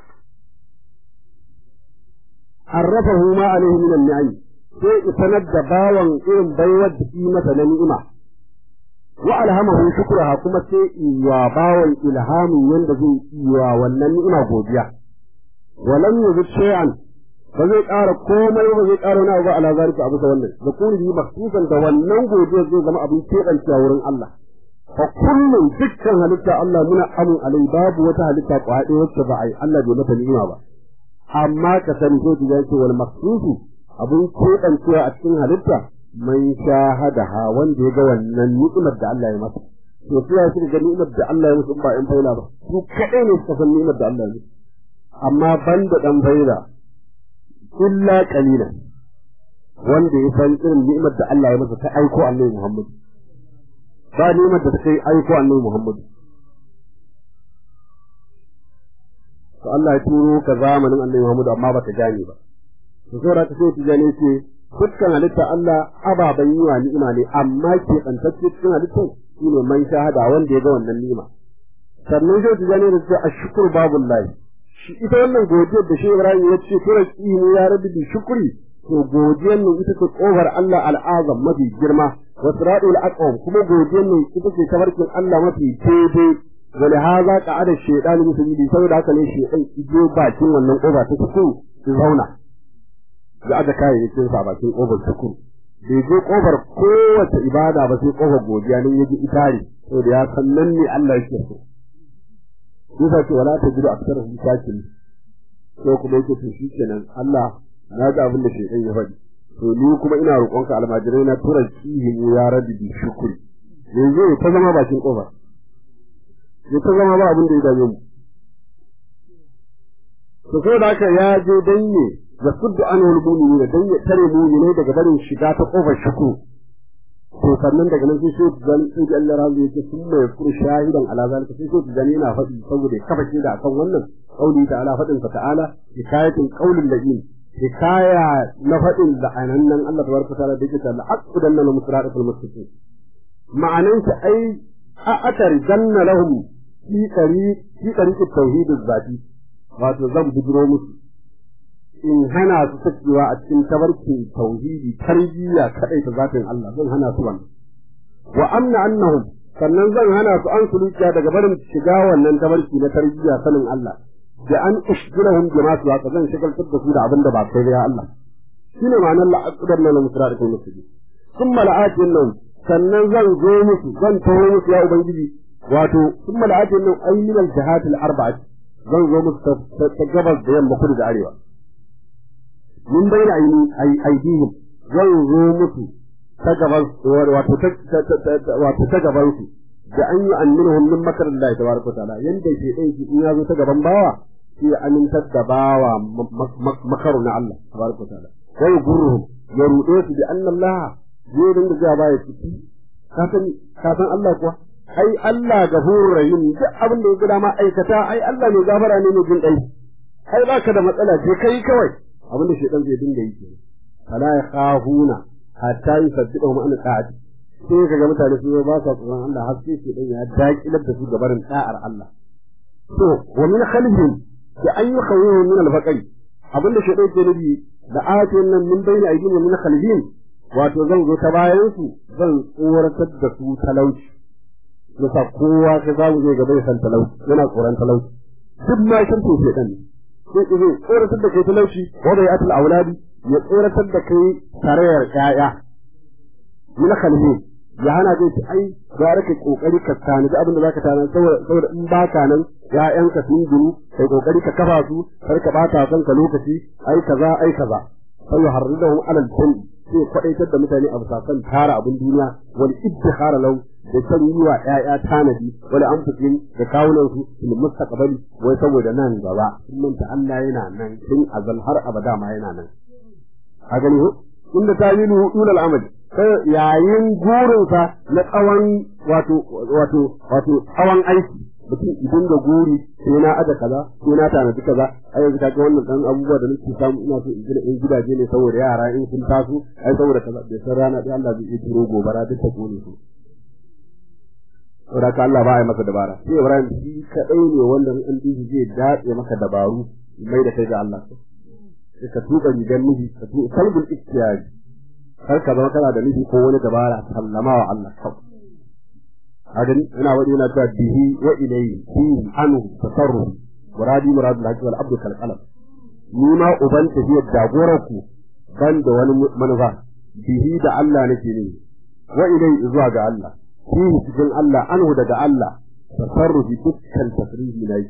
arrafahu ma alaihi min an-ni'am sai isanar da bawan irin baiwar da yi masa na ni'ima wa alhamahu shukraha kuma sai wa bawan ilhamin yanda zai yi wa wannan ni'ima godiya walam yuzid shay'an ba zai ƙara komai ba zai ƙara wani abu ala zalika abu da wannan da kuri bi maksusan da wannan godiya zai zama abin keɓancewa wurin Allah fa kullum dukkan halitta Allah muna amin alai babu wata halitta kwaɗe wacce ba a yi Allah bai mata ni'ima ba amma ka sani sai ki ce wal maksusu abin keɓancewa a cikin halitta man shahadaha wanda ya ga wannan ni'imar da Allah ya masa to sai ya shiga ni'imar da Allah ya musu ba in faila ba su kaɗai ne suka san ni'imar da Allah ya musu amma banda dan faila illa qalilan wanda ya san irin ni'imar da Allah ya masa ta aiko Annabi Muhammad ba ni'imar da ta kai aiko Annabi Muhammad to Allah ya turo ka zamanin Annabi Muhammad amma baka gane ba to sai ra ta sai tijani ce dukkan halitta Allah ababan yi wa ni'ima ne amma ke kantacce cikin halittar shine man shahada wanda ya ga wannan ni'ima sannan sai tijani da ce ashkur babullahi shi ita wannan godiyar da shi Ibrahim ya ce tura ne ya rabi bi shukri to godiyar nan ita ce kofar Allah al'azam mafi girma wa siratul aqwam kuma godiyar nan ita ce tabarkin Allah mafi daidai wa li hadha qa'ada shaytan musulmi saboda haka ne shaytan ido bakin wannan kofa ta cikin su zauna ya aje kayayyakin sa bakin kofar cikin bai je kofar kowace ibada ba sai kofar godiya nan yaji itari saboda ya san nan ne Allah yake so Musa ce wala ta jiru aksar hu shakin ko kuma yake to shikenan Allah na ga abin da shedan ya faɗi to ni kuma ina roƙonka almajirai na tura cihi mu ya rabbi bi shukuri yanzu ta zama bakin kofar ya ta zama ba abin da ya dame mu to sai da haka ya je danye da suddu an wal mu'mini dan ya tare mu'minai daga barin shiga ta kofar shukuru to sannan daga nan sai shi zan sai Allah razu yake sun mai furu shahidan ala zalika sai shi zan yana faɗi saboda kafa shi da akan wannan qauli ta'ala fadin sa ta'ala hikayatin qaulin ladin hikaya na faɗin da anannan Allah tabaraka ta'ala da yake ta la'aqudan lana musra'atul mustaqim ma'anan ta ai a atar janna lahum fi qari fi qari tauhid zati wato zan bujiro musu in hana su sakewa a cikin tabarkin tauhidi tarbiyya kadai ta zatin Allah zan hana su wannan wa amna annahum sannan zan hana su an sulukiya daga barin shiga wannan tabarki na tarbiyya sanin Allah da an ushgilahum bima su haka zan shigaltar da su da abin da ba kai ya Allah shine ma'anar la'aqdar na musra'atul muslimin thumma la'atin nan sannan zan zo musu zan tawo musu ya ubangiji wato thumma la'atin nan ayyin al-jihat al-arba'ah zan zo musu ta gabas da yamma kudu da arewa min bayna aidihim zan zo musu ta gaban wato ta wato ta gaban su da an yi annuhum min makar Allah tabaraka ta'ala yanda ke dai shi in ya zo ta gaban bawa shi ya amintar da bawa makaru na Allah tabaraka ta'ala wai gurruhum ya rude su da anna Allah zai dinga ga baya ciki ka san ka san Allah kuwa ai Allah gafurur rahim duk abin da ya ga dama aikata ai Allah ne gafara ne mai jin dai ai baka da matsala je kai kawai abin da shedan zai dinga yi kenan fala yakhafuna hatta yusaddiqu an ta'ati sai kaga mutane su ba sa tsoron Allah har sai shedan ya dakilar da su gabarin da'ar Allah to wa min khalfihim da an yi khawyu min al-faqri abin da shedan ke nufi da ayatin nan min bayna aydihim min khalfihim wato zan zo ta bayan su zan tsoratar da su talauci yasa kowa ka za mu je gaba ya san talauci yana tsoron talauci duk ma shan to shedan ne sai izo tsoratar da kai talauci wa bai atul auladi ya tsoratar da kai tarayar ƴaƴa min khalhi ya hana zai ci ai gara ka kokari ka tani da abin da zaka tana saboda in baka nan ƴaƴanka sun giru kai kokari ka kafa su kar ka bata kanka lokaci ai kaza ai kaza sai yuharridahum alal jinn sai kwadaitar da mutane a bisa kan tara abin duniya wal iddikhara lahu da san yi wa ƴaƴa tanadi wala an fitin da kawunan su fil mustaqbali wai saboda nan gaba sun manta Allah yana nan tun azal har abada ma yana nan a gani ko inda ta yi dul al'amali sai yayin gurinsa na tsawon wato wato wato tsawon aiki mutum idan da guri sai na aje kaza sai na tanadi kaza ai yanzu kaga wannan dan abubuwa da nake samu ina so in gina in gidaje ne saboda yara in sun taso ai saboda kaza bai san rana dai Allah zai iya turo gobara duk ta kone su saboda ka Allah ba ya masa dabara sai Ibrahim shi kadai ne wanda an dishi zai datse maka dabaru mai da kai ga Allah sai ka tuba rigar miji ka tuba kalbul ikhtiyari kar ka zama kana da miji ko wani dabara sallama wa Allah kawai hadin ina wadi yana cewa bihi wa ilayhi fi anhu tasarruf muradi murad al wal abdu kal qalam ni ma uban tafiyar jagorar ku ban da wani manufa bihi da Allah nake ne wa ilayhi zuwa ga Allah fihi cikin Allah anhu daga Allah tasarrufi dukkan tasrifi na yi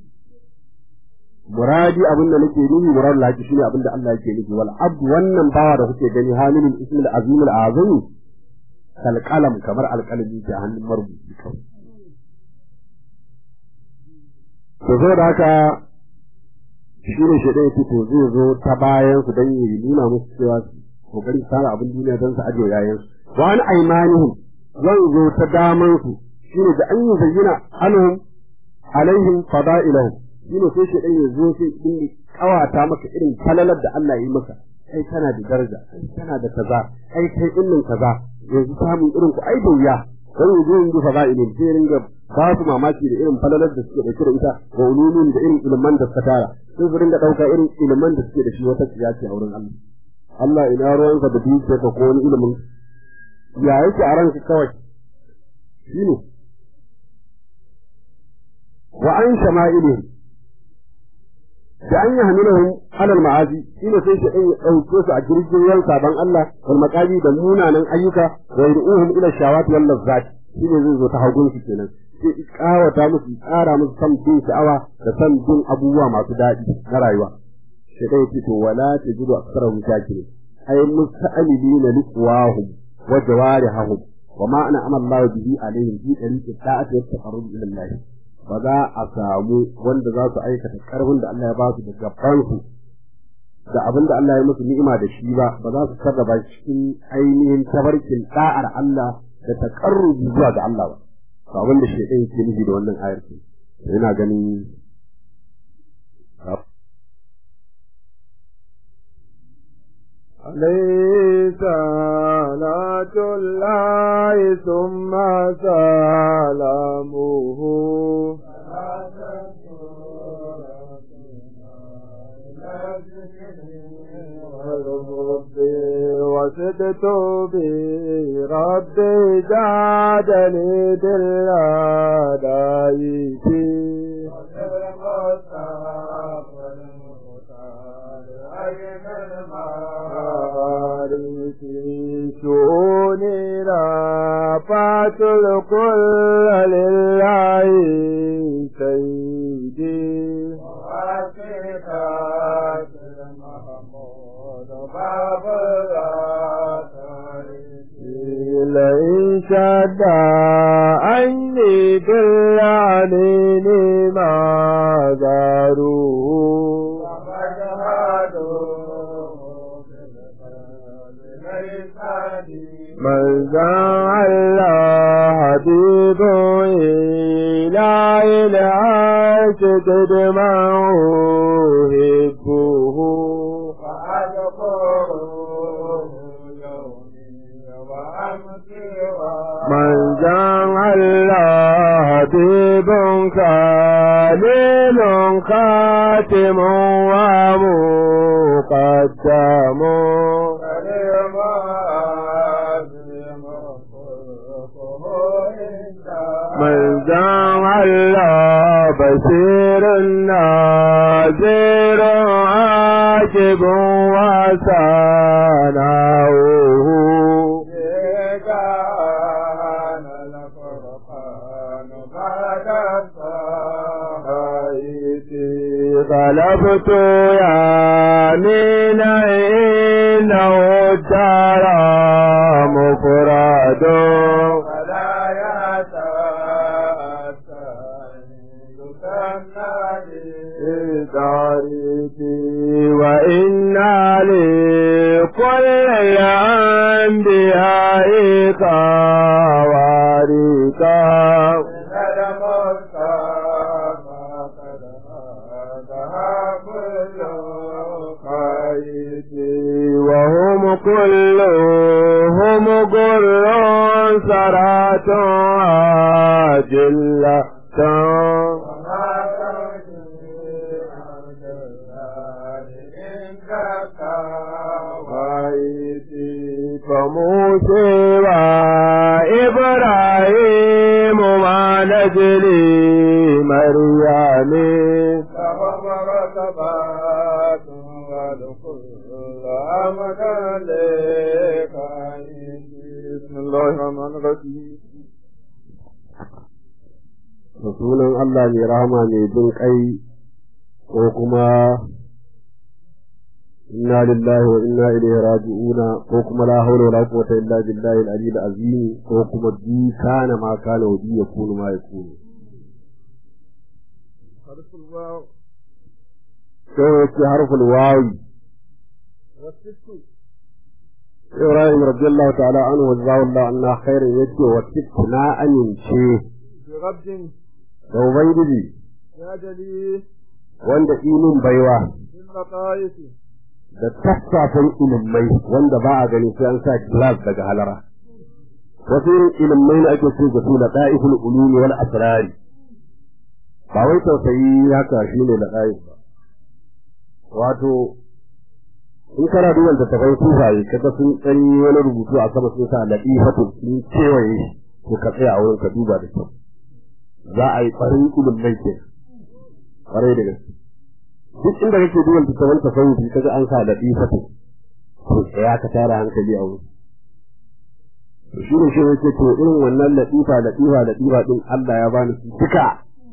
muradi abin da nake nufi murad lahi shine abin da Allah yake nufi wal abd wannan bawa da kuke gani hamilul ismil azim al azim kal qalam kamar alqalami da hannun marubuci kawai to zo da haka shine shi dai to zai zo ta bayan su dan yi nuna musu cewa kokari tsara abin duniya don su aje yayin su wa an aymanihim zan zo ta daman su shine da an yi zayyana anhum alaihim fada'ilahum shine sai shi ya zo sai din kawata maka irin falalar da Allah yi maka kai kana da daraja kai kana da kaza kai kai dinnin kaza yanzu samun irin ku ai da wuya dan yanzu yanzu fada'ilin sai ringa ba su mamaki da irin falalar da suke dauke da ita wa ulumin da irin ilman da suka tara sai su ringa dauka irin ilman da suke da shi wata tsiyaci a wurin Allah Allah ina ruwanka da dukiyar ka ko wani ilimin ya yake a ranka kawai shine wa an shama'ilihim da an yi hamilahum alal ma'azi shine sai shi ya dauke su a jirgin ruwan saban Allah wal maqabi da munanan ayyuka wa yad'uhum ila shawati wal lazzat shine zai zo ta hagun su kenan sai kawata musu tsara musu san bin sha'awa da san bin abubuwa masu daɗi na rayuwa sai dai fito wala tajidu aksarahum shakirin ay musta'amilina liqwahum wa jawarihum wa ma ana amalla bihi alaihim fi tariqi ta'ati wa taqarrub ila Allah ba za a samu wanda za su aikata karfin da Allah ya ba su da gabansu da abin da Allah ya musu ni'ima da shi ba ba za su sarrafa cikin ainihin tabarkin da'ar Allah da takarrubi zuwa ga Allah ba to abin da shedan yake nufi da wannan ayar ce yana ganin عليه صلاة الله ثم سلامه فردت بربي زادني بالأداء فيه في شؤوني رفعت الكل لله سيدي لئن شد عني بالعنين ما زاروه من زعل حبيب إلى العرش تدمعه هبه من زعل حبيب كليل خاتم ومقدم من زعل بصير ناظر عاجب وسناؤه غلبت يمين إنه ترى مفرد وإنا لكل الأنبياء خوارقا وهم كلهم قر سرات عاجلة فموسى وإبراهيم مع نجلي مريم بسم الله الرحمن الرحيم da sunan Allah mai rahama mai jin kai ko kuma inna lillahi wa inna ilaihi raji'una ko kuma la hawla wala quwwata illa billahi al-ali al-azim ko kuma bi kana ma kana wa bi yakunu ma yakunu حرف الواو sai yake harful wawi والست Ibrahim radiyallahu ta'ala anhu wa zawallahu anna khairan yake wa tikna amince برد da ubangiji يا جليل wanda ilin baiwa باللطائف da tattafin ilimai wanda ba a gani sai an sa glass daga halara wasu irin ilimai na ake ce da su da da'iful ulumi wal asrari ba wai tausayi haka shine da da'if ba wato in kana duban da tafai sufaye kaga sun dan yi wani rubutu a sama sun sa ladifatu sun kewaye shi to ka tsaya a wurin ka duba da kyau za a yi farin ilimai ke kwarai da gaske duk inda kake duban littattafan tasawufi kaga an sa latifatu to tsaya ka tara hankali a wurin to shi ne shi yake to irin wannan latifa latifa latifa din Allah ya bani su duka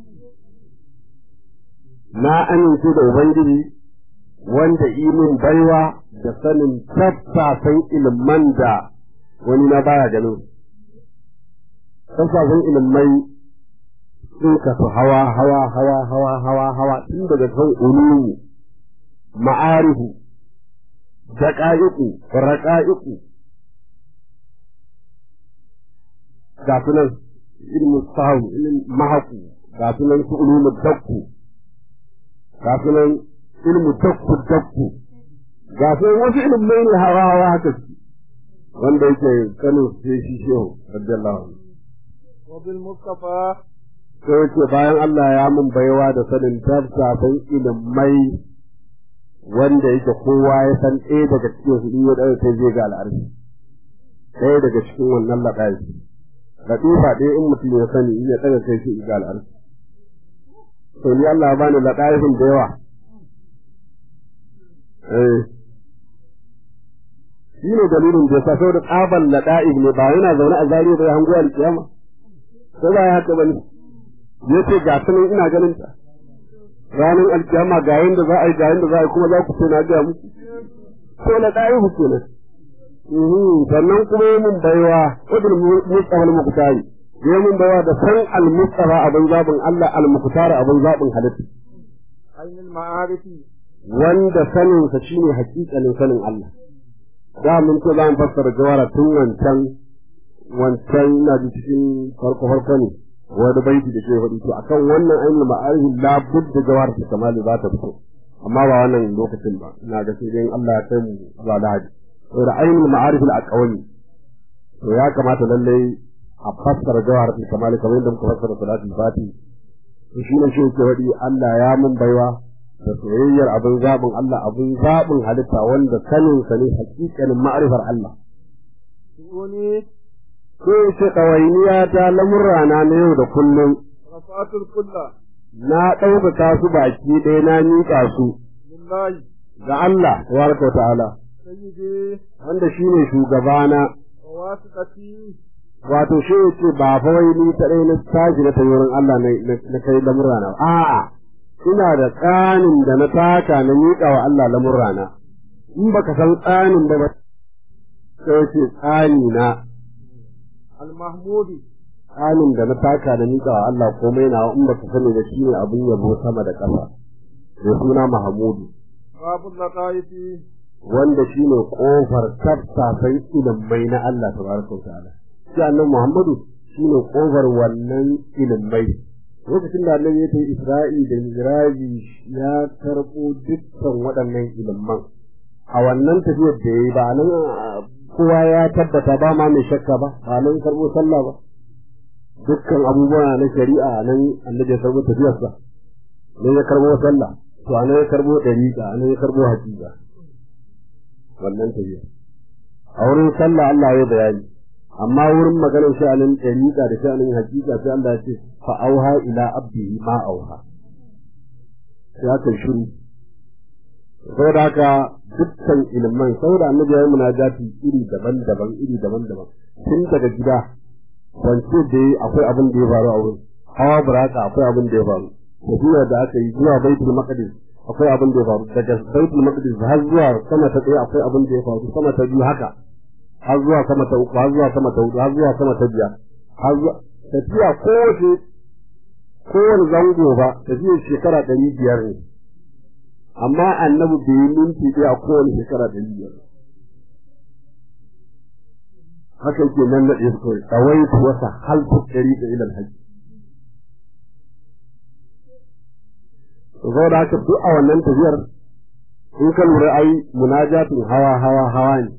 na amince da ubangiji wanda imin baiwa da sanin tattafan ilman da wani na baya ganin tattafan ilmai sun kasu hawa hawa hawa hawa hawa hawa tun daga kan ulumu ma'arifu daqa'iqu raqa'iqu ga sunan ilmu sahu ilmu mahaku ga sunan su ulumu dakku ga sunan ilmu dakku dakku ga sunan wasu ilmai ne hawa hawa haka wanda yake kanin sai shi shehu radiyallahu anhu وبالمصطفى sai yake bayan Allah ya mun baiwa da sanin tafsafin ilimai wanda yake kowa ya san ɗaya daga cikin su in ya ɗaga sai zai ga al'arshi ɗaya daga cikin wannan laɗafi latifa ɗaya in mutum ya sani in ya ɗaga kai shi ga al'arshi to ni Allah ya bani laɗafin da yawa eh shi ne dalilin da ya sa saboda tsaban laɗa'ib ne ba yana zaune a zariya da ya hango alƙiyama ko ba ya haka bane ya ce ga sanin ina ganin ta ranar alkiyama ga yanda za a yi ga yanda za a yi kuma za ku ce na ga muku ko na ɗaya ku kenan sannan kuma yi mun baiwa wajen mustafa al-muqtari yi mun baiwa da san al-mustafa abin zaɓin Allah al-muqtari abin zaɓin halitta ainul ma'arifi wanda sanin sa shine hakikalin sanin Allah da mun ce za mu fassara jawara tun wancan wancan ina ji cikin farko farko ne wani baiti da ke faɗi to akan wannan ainihin ma'arifi la budda jawar ta kamali za ta fito amma ba wannan lokacin ba ina ga sai dai Allah ya kai mu zuwa lahadi to da ainihin ma'arifi al-aqwami to ya kamata lalle a fassara jawar ta kamali kamar yadda muka fassara salatul fati to shi ne shi ke faɗi Allah ya mun baiwa da soyayyar abin zaɓin Allah abin zaɓin halitta wanda sanin sa ne hakikanin ma'arifar Allah wani ko ce ɗawainiya ta lamurrana na yau da kullum rafatul kulla na ɗaukaka su baki ɗaya na miƙa su lillahi ga Allah tabaraka wa ta'ala sayyidi wanda shine shugabana wa wasiqati wato shi ce ba fa wai ni ta ɗaya na tashi na tayi wurin Allah na na kai lamurrana ba. a'a ina da tsanin da na taka na miƙa wa Allah lamurrana in baka san tsanin ba ba sai ce tsani na al-mahmudi tsanin da na taka da miƙa wa Allah komai na in baka sani da shi ne abin yabo sama da ƙasa da suna Mahamudu babul laqaifi wanda shi ne ƙofar tattafai ilimai na Allah tabaraka wa ta'ala shi annabi Muhammadu shi ne ƙofar wannan ilimai lokacin da annabi ya tafi Isra'i da Miraji ya karɓo dukkan waɗannan ilimman a wannan tafiyar da ya yi ba nan kowa ya tabbata ba ma mai shakka ba ba nan karɓo sallah ba dukkan abubuwa na shari'a nan annabi ya karɓo tafiyarsa nan ya karɓo sallah to anan ya karɓo ɗariƙa anan ya karɓo haƙiƙa wannan tafiya a wurin sallah Allah ya bayani amma wurin maganar sha'anin ɗariƙa da sha'anin haƙiƙa sai Allah ya ce fa auha ila abdihi ma auha sai aka shiru saboda haka dukkan ilman saboda annabi ya yi munajati iri daban-daban iri daban-daban tun daga gida wance da yi akwai abin da ya faru a wurin hawa buraka akwai abin da ya faru tafiya da aka yi zuwa baitul maqdis akwai abin da ya faru daga baitul maqdis har zuwa sama ta ɗaya akwai abin da ya faru sama ta biyu haka har zuwa sama ta uku har zuwa sama ta hudu har zuwa sama ta biyar har zuwa tafiya kowace kowane zango ba tafiyar shekara ɗari biyar ne amma annabi bai yi minti ɗaya a kowane shekara ɗari biyar haka yake nan na ɗaya kawai tsawai wasa halta ɗari da ilal haji saboda haka duk a wannan tafiyar in ka lura ai munajatin hawa hawa hawa ne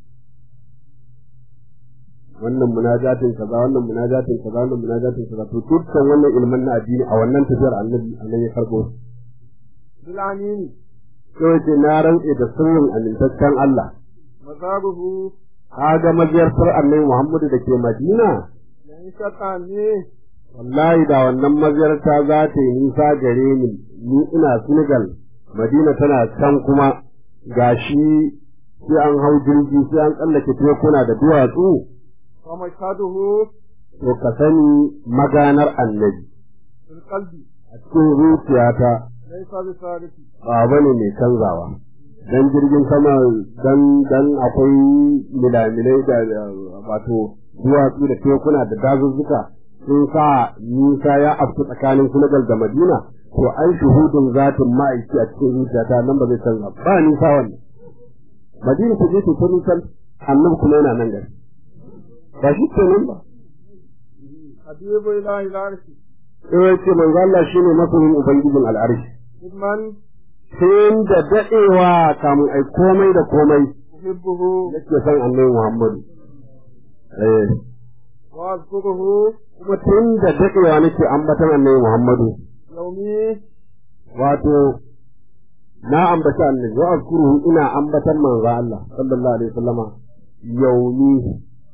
wannan munajatin kaza wannan munajatin kaza wannan munajatin kaza to dukkan wannan ilmin na addini a wannan tafiyar annabi annabi ya karbo bil amini sai ce na rantse da sirrin amintaccen Allah mazabuhu kaga maziyartar annabi Muhammadu da ke Madina yan shaka ne wallahi da wannan maziyarta za ta yi nisa gare ni ni ina Senegal Madina tana can kuma gashi sai an hau jirgi sai an tsallake tekuna da duwatsu wa mashhaduhu to ka sani maganar annabi fil qalbi a cikin zuciyata laysa bi sariki ba bane mai canzawa dan jirgin sama dan dan akwai milamilai da wato duwatsu da tekuna da dazuzzuka sun sa nisa ya afku tsakanin Senegal da Madina to an shuhudin zatin ma'aiki a cikin zuciyata nan ba zai canza ba nisa wannan Madina ta je ta nisan annabi kuma yana nan gari ba shi ke nan ba habibu ilahi larshi sai ya ce manzo Allah shine masoyin ubangijin al'arshi idman sai da dadewa kamun ai komai da komai uhibbuhu yake son annabi Muhammadu eh wa azkuruhu kuma tun da dadewa nake ambatan annabi Muhammadu yaumi wato na ambata annabi wa azkuruhu ina ambatan manzo Allah sallallahu alaihi wasallama yaumi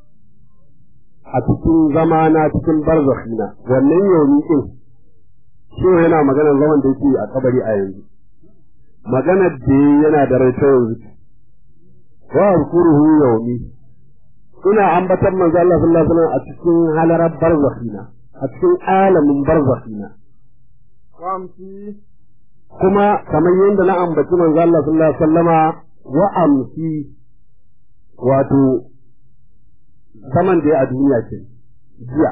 a cikin zamana cikin barzakhina wannan yaumi din shi yana maganar zaman da yake a kabari a yanzu maganar da yana da rai ta yanzu wa alkuruhu yaumi ina ambatan manzo Allah sallallahu alaihi wasallam a cikin halarar barzakhina a cikin alamin barzakhina وامسي kuma kamar yadda na ambaci manzo Allah sallallahu alaihi wasallama wa amsi wato zaman da ya a duniya ce jiya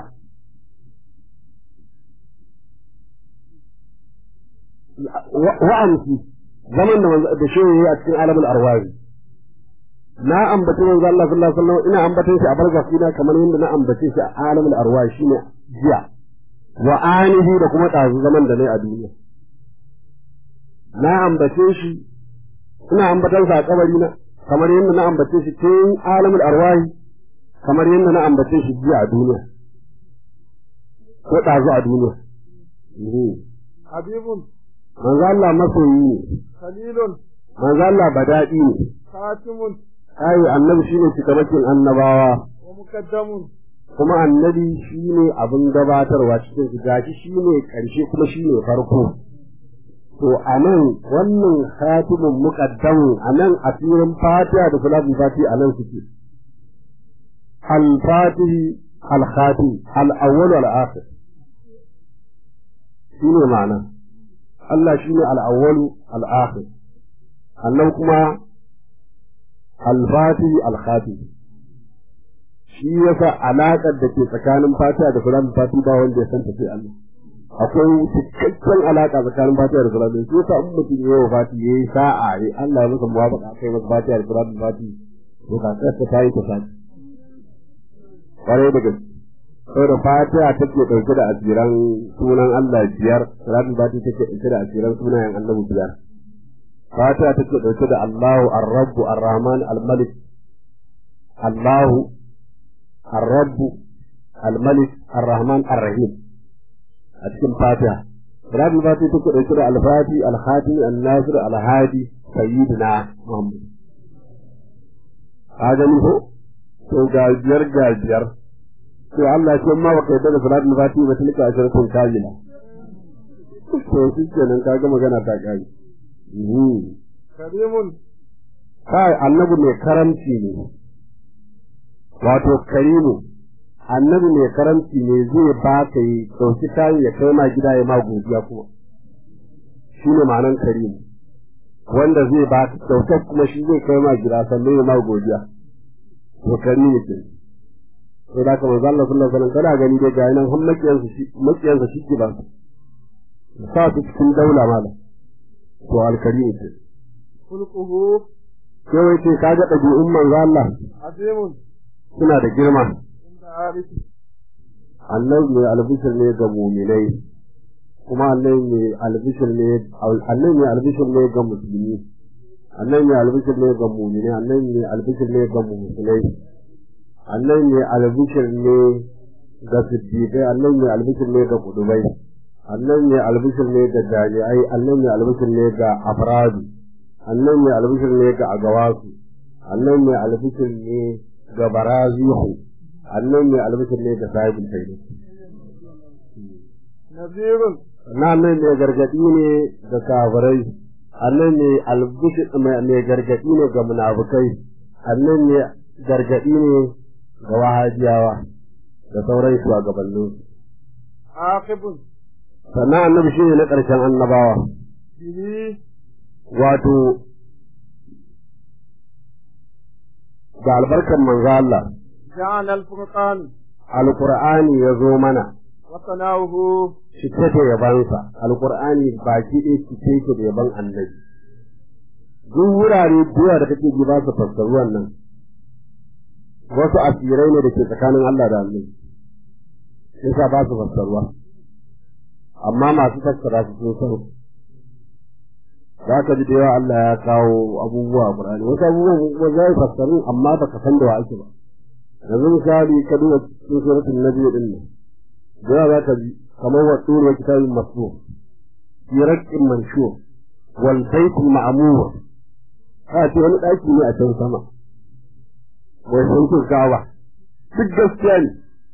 wa amsi zaman da manzo da shi yayi a cikin alamul arwahi na ambaci manzo Allah sallallahu alaihi wasallam ina ambatan shi a barzakina kamar yadda na ambace shi a alamul arwahi shine jiya wa anihi da kuma ɗazu zaman da nayi a duniya na ambace shi ina ambatan sa a kabari na kamar yadda na ambace shi tun alamul arwahi kamar yadda na ambace shi jiya a duniya ko ɗazu a duniya حبيب manzo Allah masoyi ne خليل manzo Allah badaɗi ne خاتم kai annabi shine cikamakin annabawa ومقدم kuma annabi shine abin gabatarwa cikin su gashi shine karshe kuma shine farko to anan wannan khatimun muqaddamu anan asirin fatiha da salatul fatiha anan suke al fatihi al khatim al awwal wal akhir shine ma'ana Allah shine al awwal al akhir annan kuma al fatihi al khatim shi yasa alaƙar da ke tsakanin fatiha da salatul fatiha ba wanda ya san ta sai Allah akwai cikakken alaƙa tsakanin fatiha da salatul shi yasa in mutum ya yi fati ya yi sa'a ya Allah ya masa muwafaqa kai masa fatiha da salatul fatiha to ka kasa ta yi ta sati kwarai da gaske saboda fatiha take ɗauke da asiran sunan Allah biyar salatul fatiha take ɗauke da asiran sunayen annabi biyar fatiha take ɗauke da Allahu ar-Rabb ar-Rahman al-Malik Allahu الرب الملك الرحمن الرحيم أتكلم فاتحة رب الفاتحة تقول إسراء الفاتي الخاتم الناصر الهادي سيدنا محمد هذا منه to gajiyar gajiyar to Allah ce ma baka yadda da salatul fatiha ba tilka asharatun kamila to shi kenan kaga magana ta kai كريم kai annabi mai karamci ne wato karimu annabi mai karamci ne zai ba ka yi ɗauki kayan ya kai ma gida ya ma godiya kuma shi ne ma'anan karimu wanda zai ba ka kyautar kuma shi zai kai ma gida sannan ya ma godiya to karimu ke sai da kamar zalla sallallahu alaihi wasallam kana gani dai ga nan har makiyansa shi makiyansa shi ke ba su sa su cikin daula malam to alkarimu ke خلقه sai ce kaga ɗabi'un manzo Allah عظيم suna da girma عند عارف annabi mai albishir ne ga muminai kuma annabi mai albishir ne annabi mai albishir ne ga musulmi annabi mai albishir ne ga muminai annabi mai albishir ne ga musulmai annabi mai albishir ne ga siddiqai annabi mai albishir ne ga kudubai annabi mai albishir ne ga jami'ai annabi mai albishir ne ga afradu annabi mai albishir ne ga agawasu annabi mai albishir ne ga barazihu annan mai albishir ne ga sahibin faidu نذير na nan mai gargadi ne ga kafirai annan mai albishir mai gargadi ne ga munafukai annan mai gargadi ne ga wahajiyawa da sauran shugabannin عاقب sannan annabi shi ne na ƙarshen annabawa به wato ga albarkar manzo Allah جعل الفرقان alqur'ani ya zo mana وثناؤه cike da yabansa alqur'ani baki ɗaya cike yake da yaban annabi duk wurare duwa da kake ji ba su fassaru wannan wasu asirai ne da ke tsakanin Allah da annabi yasa ba su fassaruwa amma masu fassara su sun san za ka ji da yawa Allah ya kawo abubuwa a Qur'ani wasu abubuwan kuma za su fassaru amma baka san da wa ake ba yanzu misali ka duba cikin suratul nabi din nan da yawa za ka ji kamar wa tsuru wa kitabin masbur fi raqqin manshur wal baitul ma'mur ka ce wani daki ne a can sama wai sun ce gawa duk gaskiya ne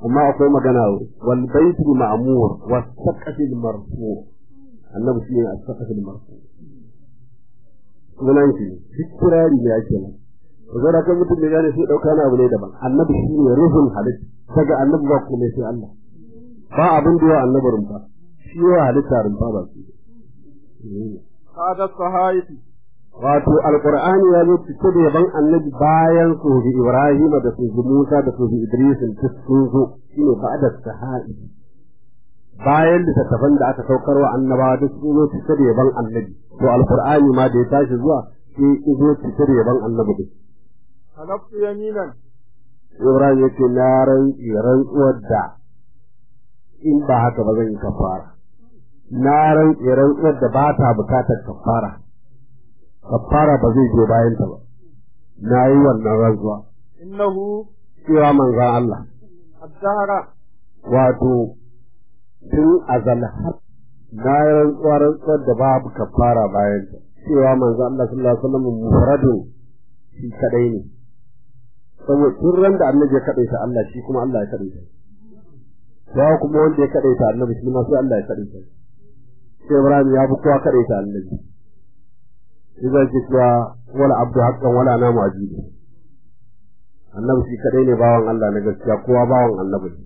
amma akwai magana wal baitul ma'mur was saqafil marfu annabi shi ne as-saqafil marfu sunan shi duk kirari ne ake nan zai da kan mutum da gane sai dauka na abu ne daban annabi shi ne ruhul halitta daga annabi ba kuma sai Allah ba abin da ya annabi rumfa shi ya halitta rumfa ba shi Kada sahaifi wato alqur'ani ya zo cike da yaban annabi bayan su bi ibrahim da su bi musa da su bi idris duk sun zo shine ba'da sahai bayan littattafan da aka saukar wa annabawa duk sun zo cike da yaban annabi to alqur'ani ma da ya tashi zuwa sai ya zo cike da yaban annabi duk halaftu yaminan ibrahim yake na rantsi rantsuwar da in ba haka ba zan yi kafara na rantsi rantsuwar da ba ta bukatar kafara kafara ba zai je bayan ta ba na yi wannan rantsuwa innahu cewa manzan Allah ad-dahra wato tun azal har na yi rantsuwa rantsuwar da babu kafara bayan ta cewa manzan Allah sallallahu alaihi wasallam mufradun shi kadai ne saboda tun ran da annabi ya kadaita Allah shi kuma Allah ya kadaita ya kuma wanda ya kadaita annabi shi ma sai Allah ya kadaita sai Ibrahim ya fi kowa kadaita annabi shi zai ce cewa wala abdu haqqan wala namu ajibi annabi shi kadai ne bawan Allah na gaskiya kowa bawan annabi ne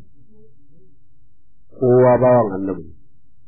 kowa bawan annabi ne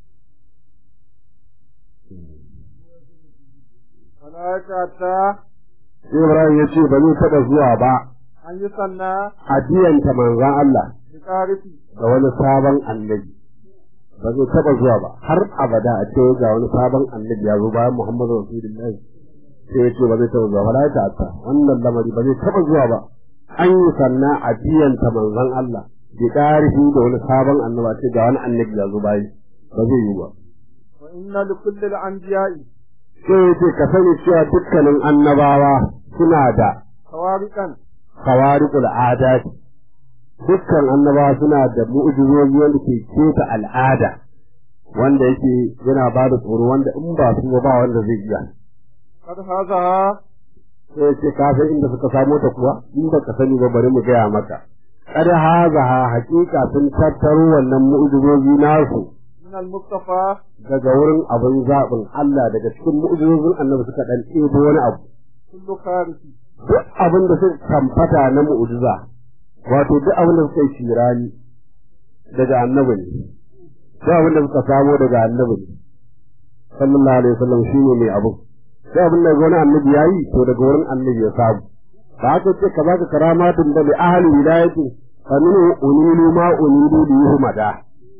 malaka ta sai Ibrahim ya ce ba zai taɓa zuwa ba an yi sanna adiyanta manzan Allah bi qarifi ga wani sabon annabi ba zai taɓa zuwa ba har abada a ce ga wani sabon annabi ya zo bayan Muhammadu Rasulullahi sai ya ce ba zai taɓa zuwa ba la ta wannan lamari ba zai taɓa zuwa ba an yi sannan a biyanta manzon Allah bi ƙarfi da wani sabon annaba ce ga wani annabi ya zo bayi ba zai yi ba wa inna li kulli al-anbiya'i sai ya ce ka sani cewa dukkanin annabawa suna da khawariqan khawariqul adat dukkan annabawa suna da mu'jizozi wanda ke keta al'ada wanda yake yana ba da tsoro wanda in ba su ba wanda zai iya kad hazaha sai ya ce ka san inda suka samo ta kuwa in ba ka sani ba bari mu gaya maka kada hazaha hakika sun tattaro wannan mu'jizozi nasu min al-mustafa daga wurin abin zaɓin Allah daga cikin mu'jizozin annabi suka dan ɗebo wani abu kullu kharifi duk abin da suka kamfata na mu'jiza wato duk abin da suka yi shirani daga annabi ne duk abin da suka samo daga annabi ne sallallahu alaihi wasallam shine mai abu duk abin da wani annabi yayi to daga wurin annabi ya samu ba haka ce ka baka karamatun da bi ahli wilayati fa minhu unilu ma unilu li yuhmada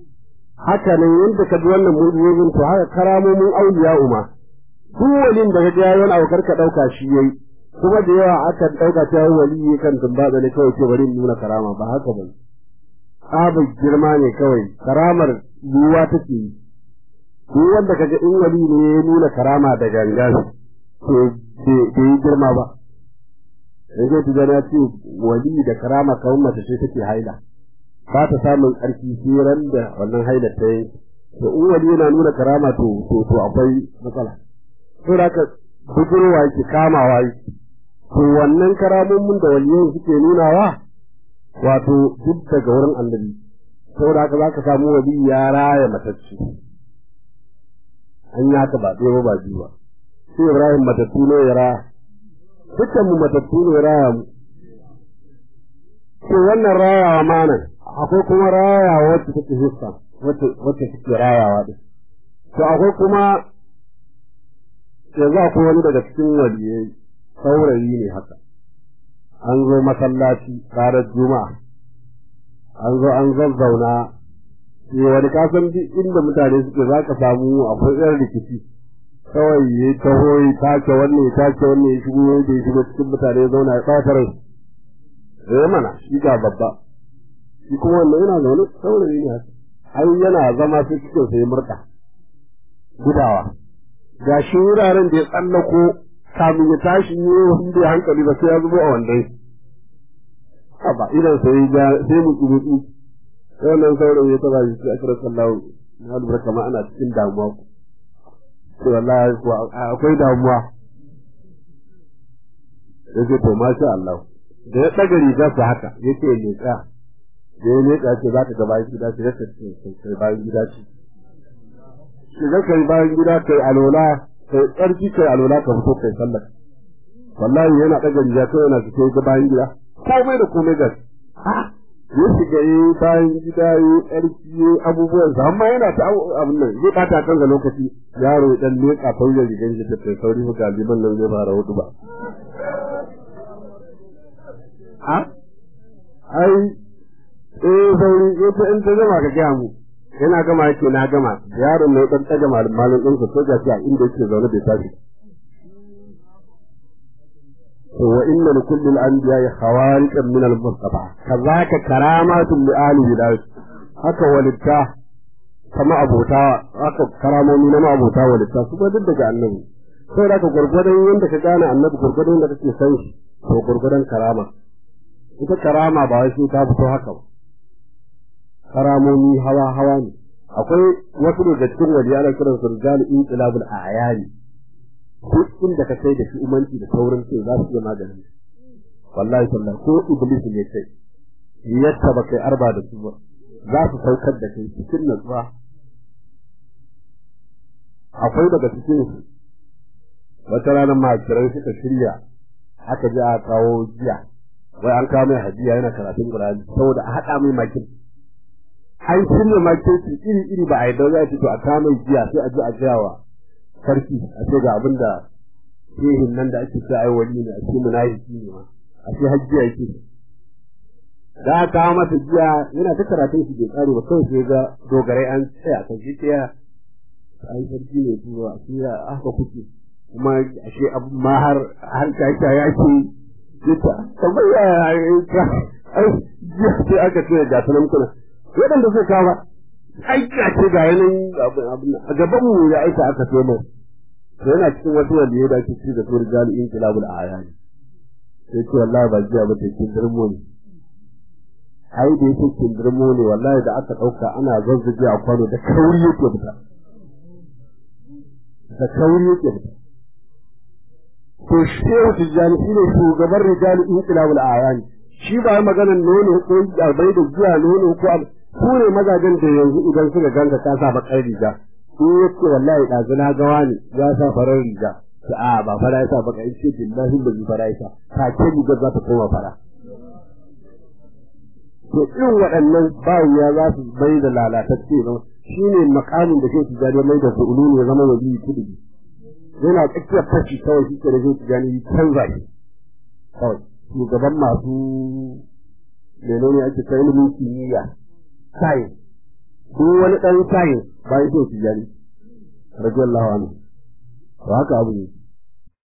haka nan yadda ka ji wannan mu'jizozin to haka karamomin auliya uma duk walin da ka ga yayi wani abu karka dauka shi yayi kuma da yawa aka ɗauka ta wali kan tumbatsa ne kawai ce bari in nuna karama ba haka ba tsabar girma ne kawai karamar yiwuwa take yi duk wanda kaga in wali ne ya nuna karama da gangan to bai yi girma ba yanzu ta gana ce wali da karama kawai mace ce take haila ba ta samun ƙarfi sai ran da wannan haila ta yi to in wali yana nuna karama to to akwai matsala to da ka budurwa yake kamawa yake to wannan karamomin da waliyan suke nunawa wato duk daga wurin annabi saboda haka zaka samu wali ya raya matacce an yi haka ba ɗaya ba biyu ba sai ibrahim matattu ne ya raya dukkan mu matattu ne ya raya mu to wannan rayawa ma nan akwai kuma rayawa wacce take hissa wacce wacce take rayawa din to akwai kuma yanzu akwai wani daga cikin waliyai saurayi ne haka an zo masallaci ranar juma'a an zo an zazzauna sai wani kasan duk inda mutane suke za ka samu akwai yan rikici kawai ya taho ya tace wannan ya tace wannan ya shigo da ya shigo cikin mutane ya zauna ya ɓata rai eh mana shi ga babba shi kuma wannan yana zaune saurayi ne haka ai yana zama sai cikin sai murɗa gudawa ga shi wuraren da ya tsallako kamin ya tashi ne wanda ya hankali ba sai ya zubo a wandai haba idan sai ya sai mu kubutu wannan saurayi ya taba shi a kira sallahu na lura kamar ana cikin damuwa ku to wallahi ko akwai damuwa yace to masha Allah da ya daga riga su haka yace ne ka da ya leƙa ce za ka ga bayan gida ce zaka ce kai bayan gida ce shi zaka yi bayan gida kai alola kai tsarki kai alola ka fito kai sallar wallahi yana ɗaga riga kai yana fito ga bayan gida komai da komai ga ya shiga yi bayan gida yi tsarki yi abubuwan sa amma yana ta abin nan zai ɓata kansa lokaci yaro dan leƙa fauyar rigar shi ta kai sauri ga liman nan zai fara hudu ba ai eh sauri ita in ta gama ka gaya mu yana gama yake na gama yaron ne dan tsaga malamin din ko ga shi a inda yake zaune bai tashi to wa inna li kulli al-anbiya'i khawariqan min al-mustafa kazaka karamatun li ali bidayat haka walitta kama abota haka karamomi na ma abota walitta su duk daga annabi sai da ka gurgurdan yanda ka gane annabi gurgurdan yanda kake san shi to gurgurdan karama ita karama ba wai sai ta fito haka ba karamomi hawa hawa ne akwai wasu daga cikin wali ana kiran su rijal inqilabul a'yani duk inda ka kai da shi umanci da saurin ce za su iya maganin wallahi sallah ko iblis ne kai yadda ba kai arba da su ba za su saukar da kai cikin natsuwa akwai daga cikin su wata ranar makirai suka shirya aka ji a kawo jiya wai an kawo mai hadiya yana karatun Qur'ani saboda a haɗa mai makin an shirya makin su iri iri ba a yi dauza to a kawo mai jiya sai a ji a jawa sarki a ce ga abin da shehin nan da ake sa ai wani ne a ce munafiki ne ma a ce hajjiya yake da aka kawo masa jiya yana ta karatun shi bai tsare ba kawai sai ga dogarai an tsaya kan shi tsaya ai sarki ne zuwa sai aka kuke kuma ashe abin ma har har ta ya ce jita kamar ya yi ta ai jiya sai aka ce ga sunan kuna waɗanda suka kawo ai ka ce ga yanin abin a gaban mu ya aika aka ce mai to yana cikin wasu waliyai da ake ci da su rijal inqilabul ayani sai ce wallahi ba jiya ba take dirmo ne ai da yake kin dirmo ne wallahi da aka dauka ana zazzage a kwano da kauri yake fita da kauri yake fita to shehu tijjani shi ne shugaban rijal inqilabul ayani shi ba maganar nono ko bai da jiya nono ko su ne mazajen da yanzu idan suka ganka ka sa bakar riga in yace wallahi ɗazu na ga wani ya sa farar riga ta a ba fara yasa baka in ce billahi ba ji fara yasa ta ce riga za ta koma fara to irin waɗannan bawiya za su bai da lalatacce zama shi ne makamin da ke tijjani mai da su'ulu ne zama wajen kudu yana tsakiyar fashi kawai shi ke da ke tijjani canza shi kawai shugaban masu menene ake kai ilimin kimiyya sayin duk wani ɗan sayin bayan sai tijjani radiyallahu anhu to haka abu ne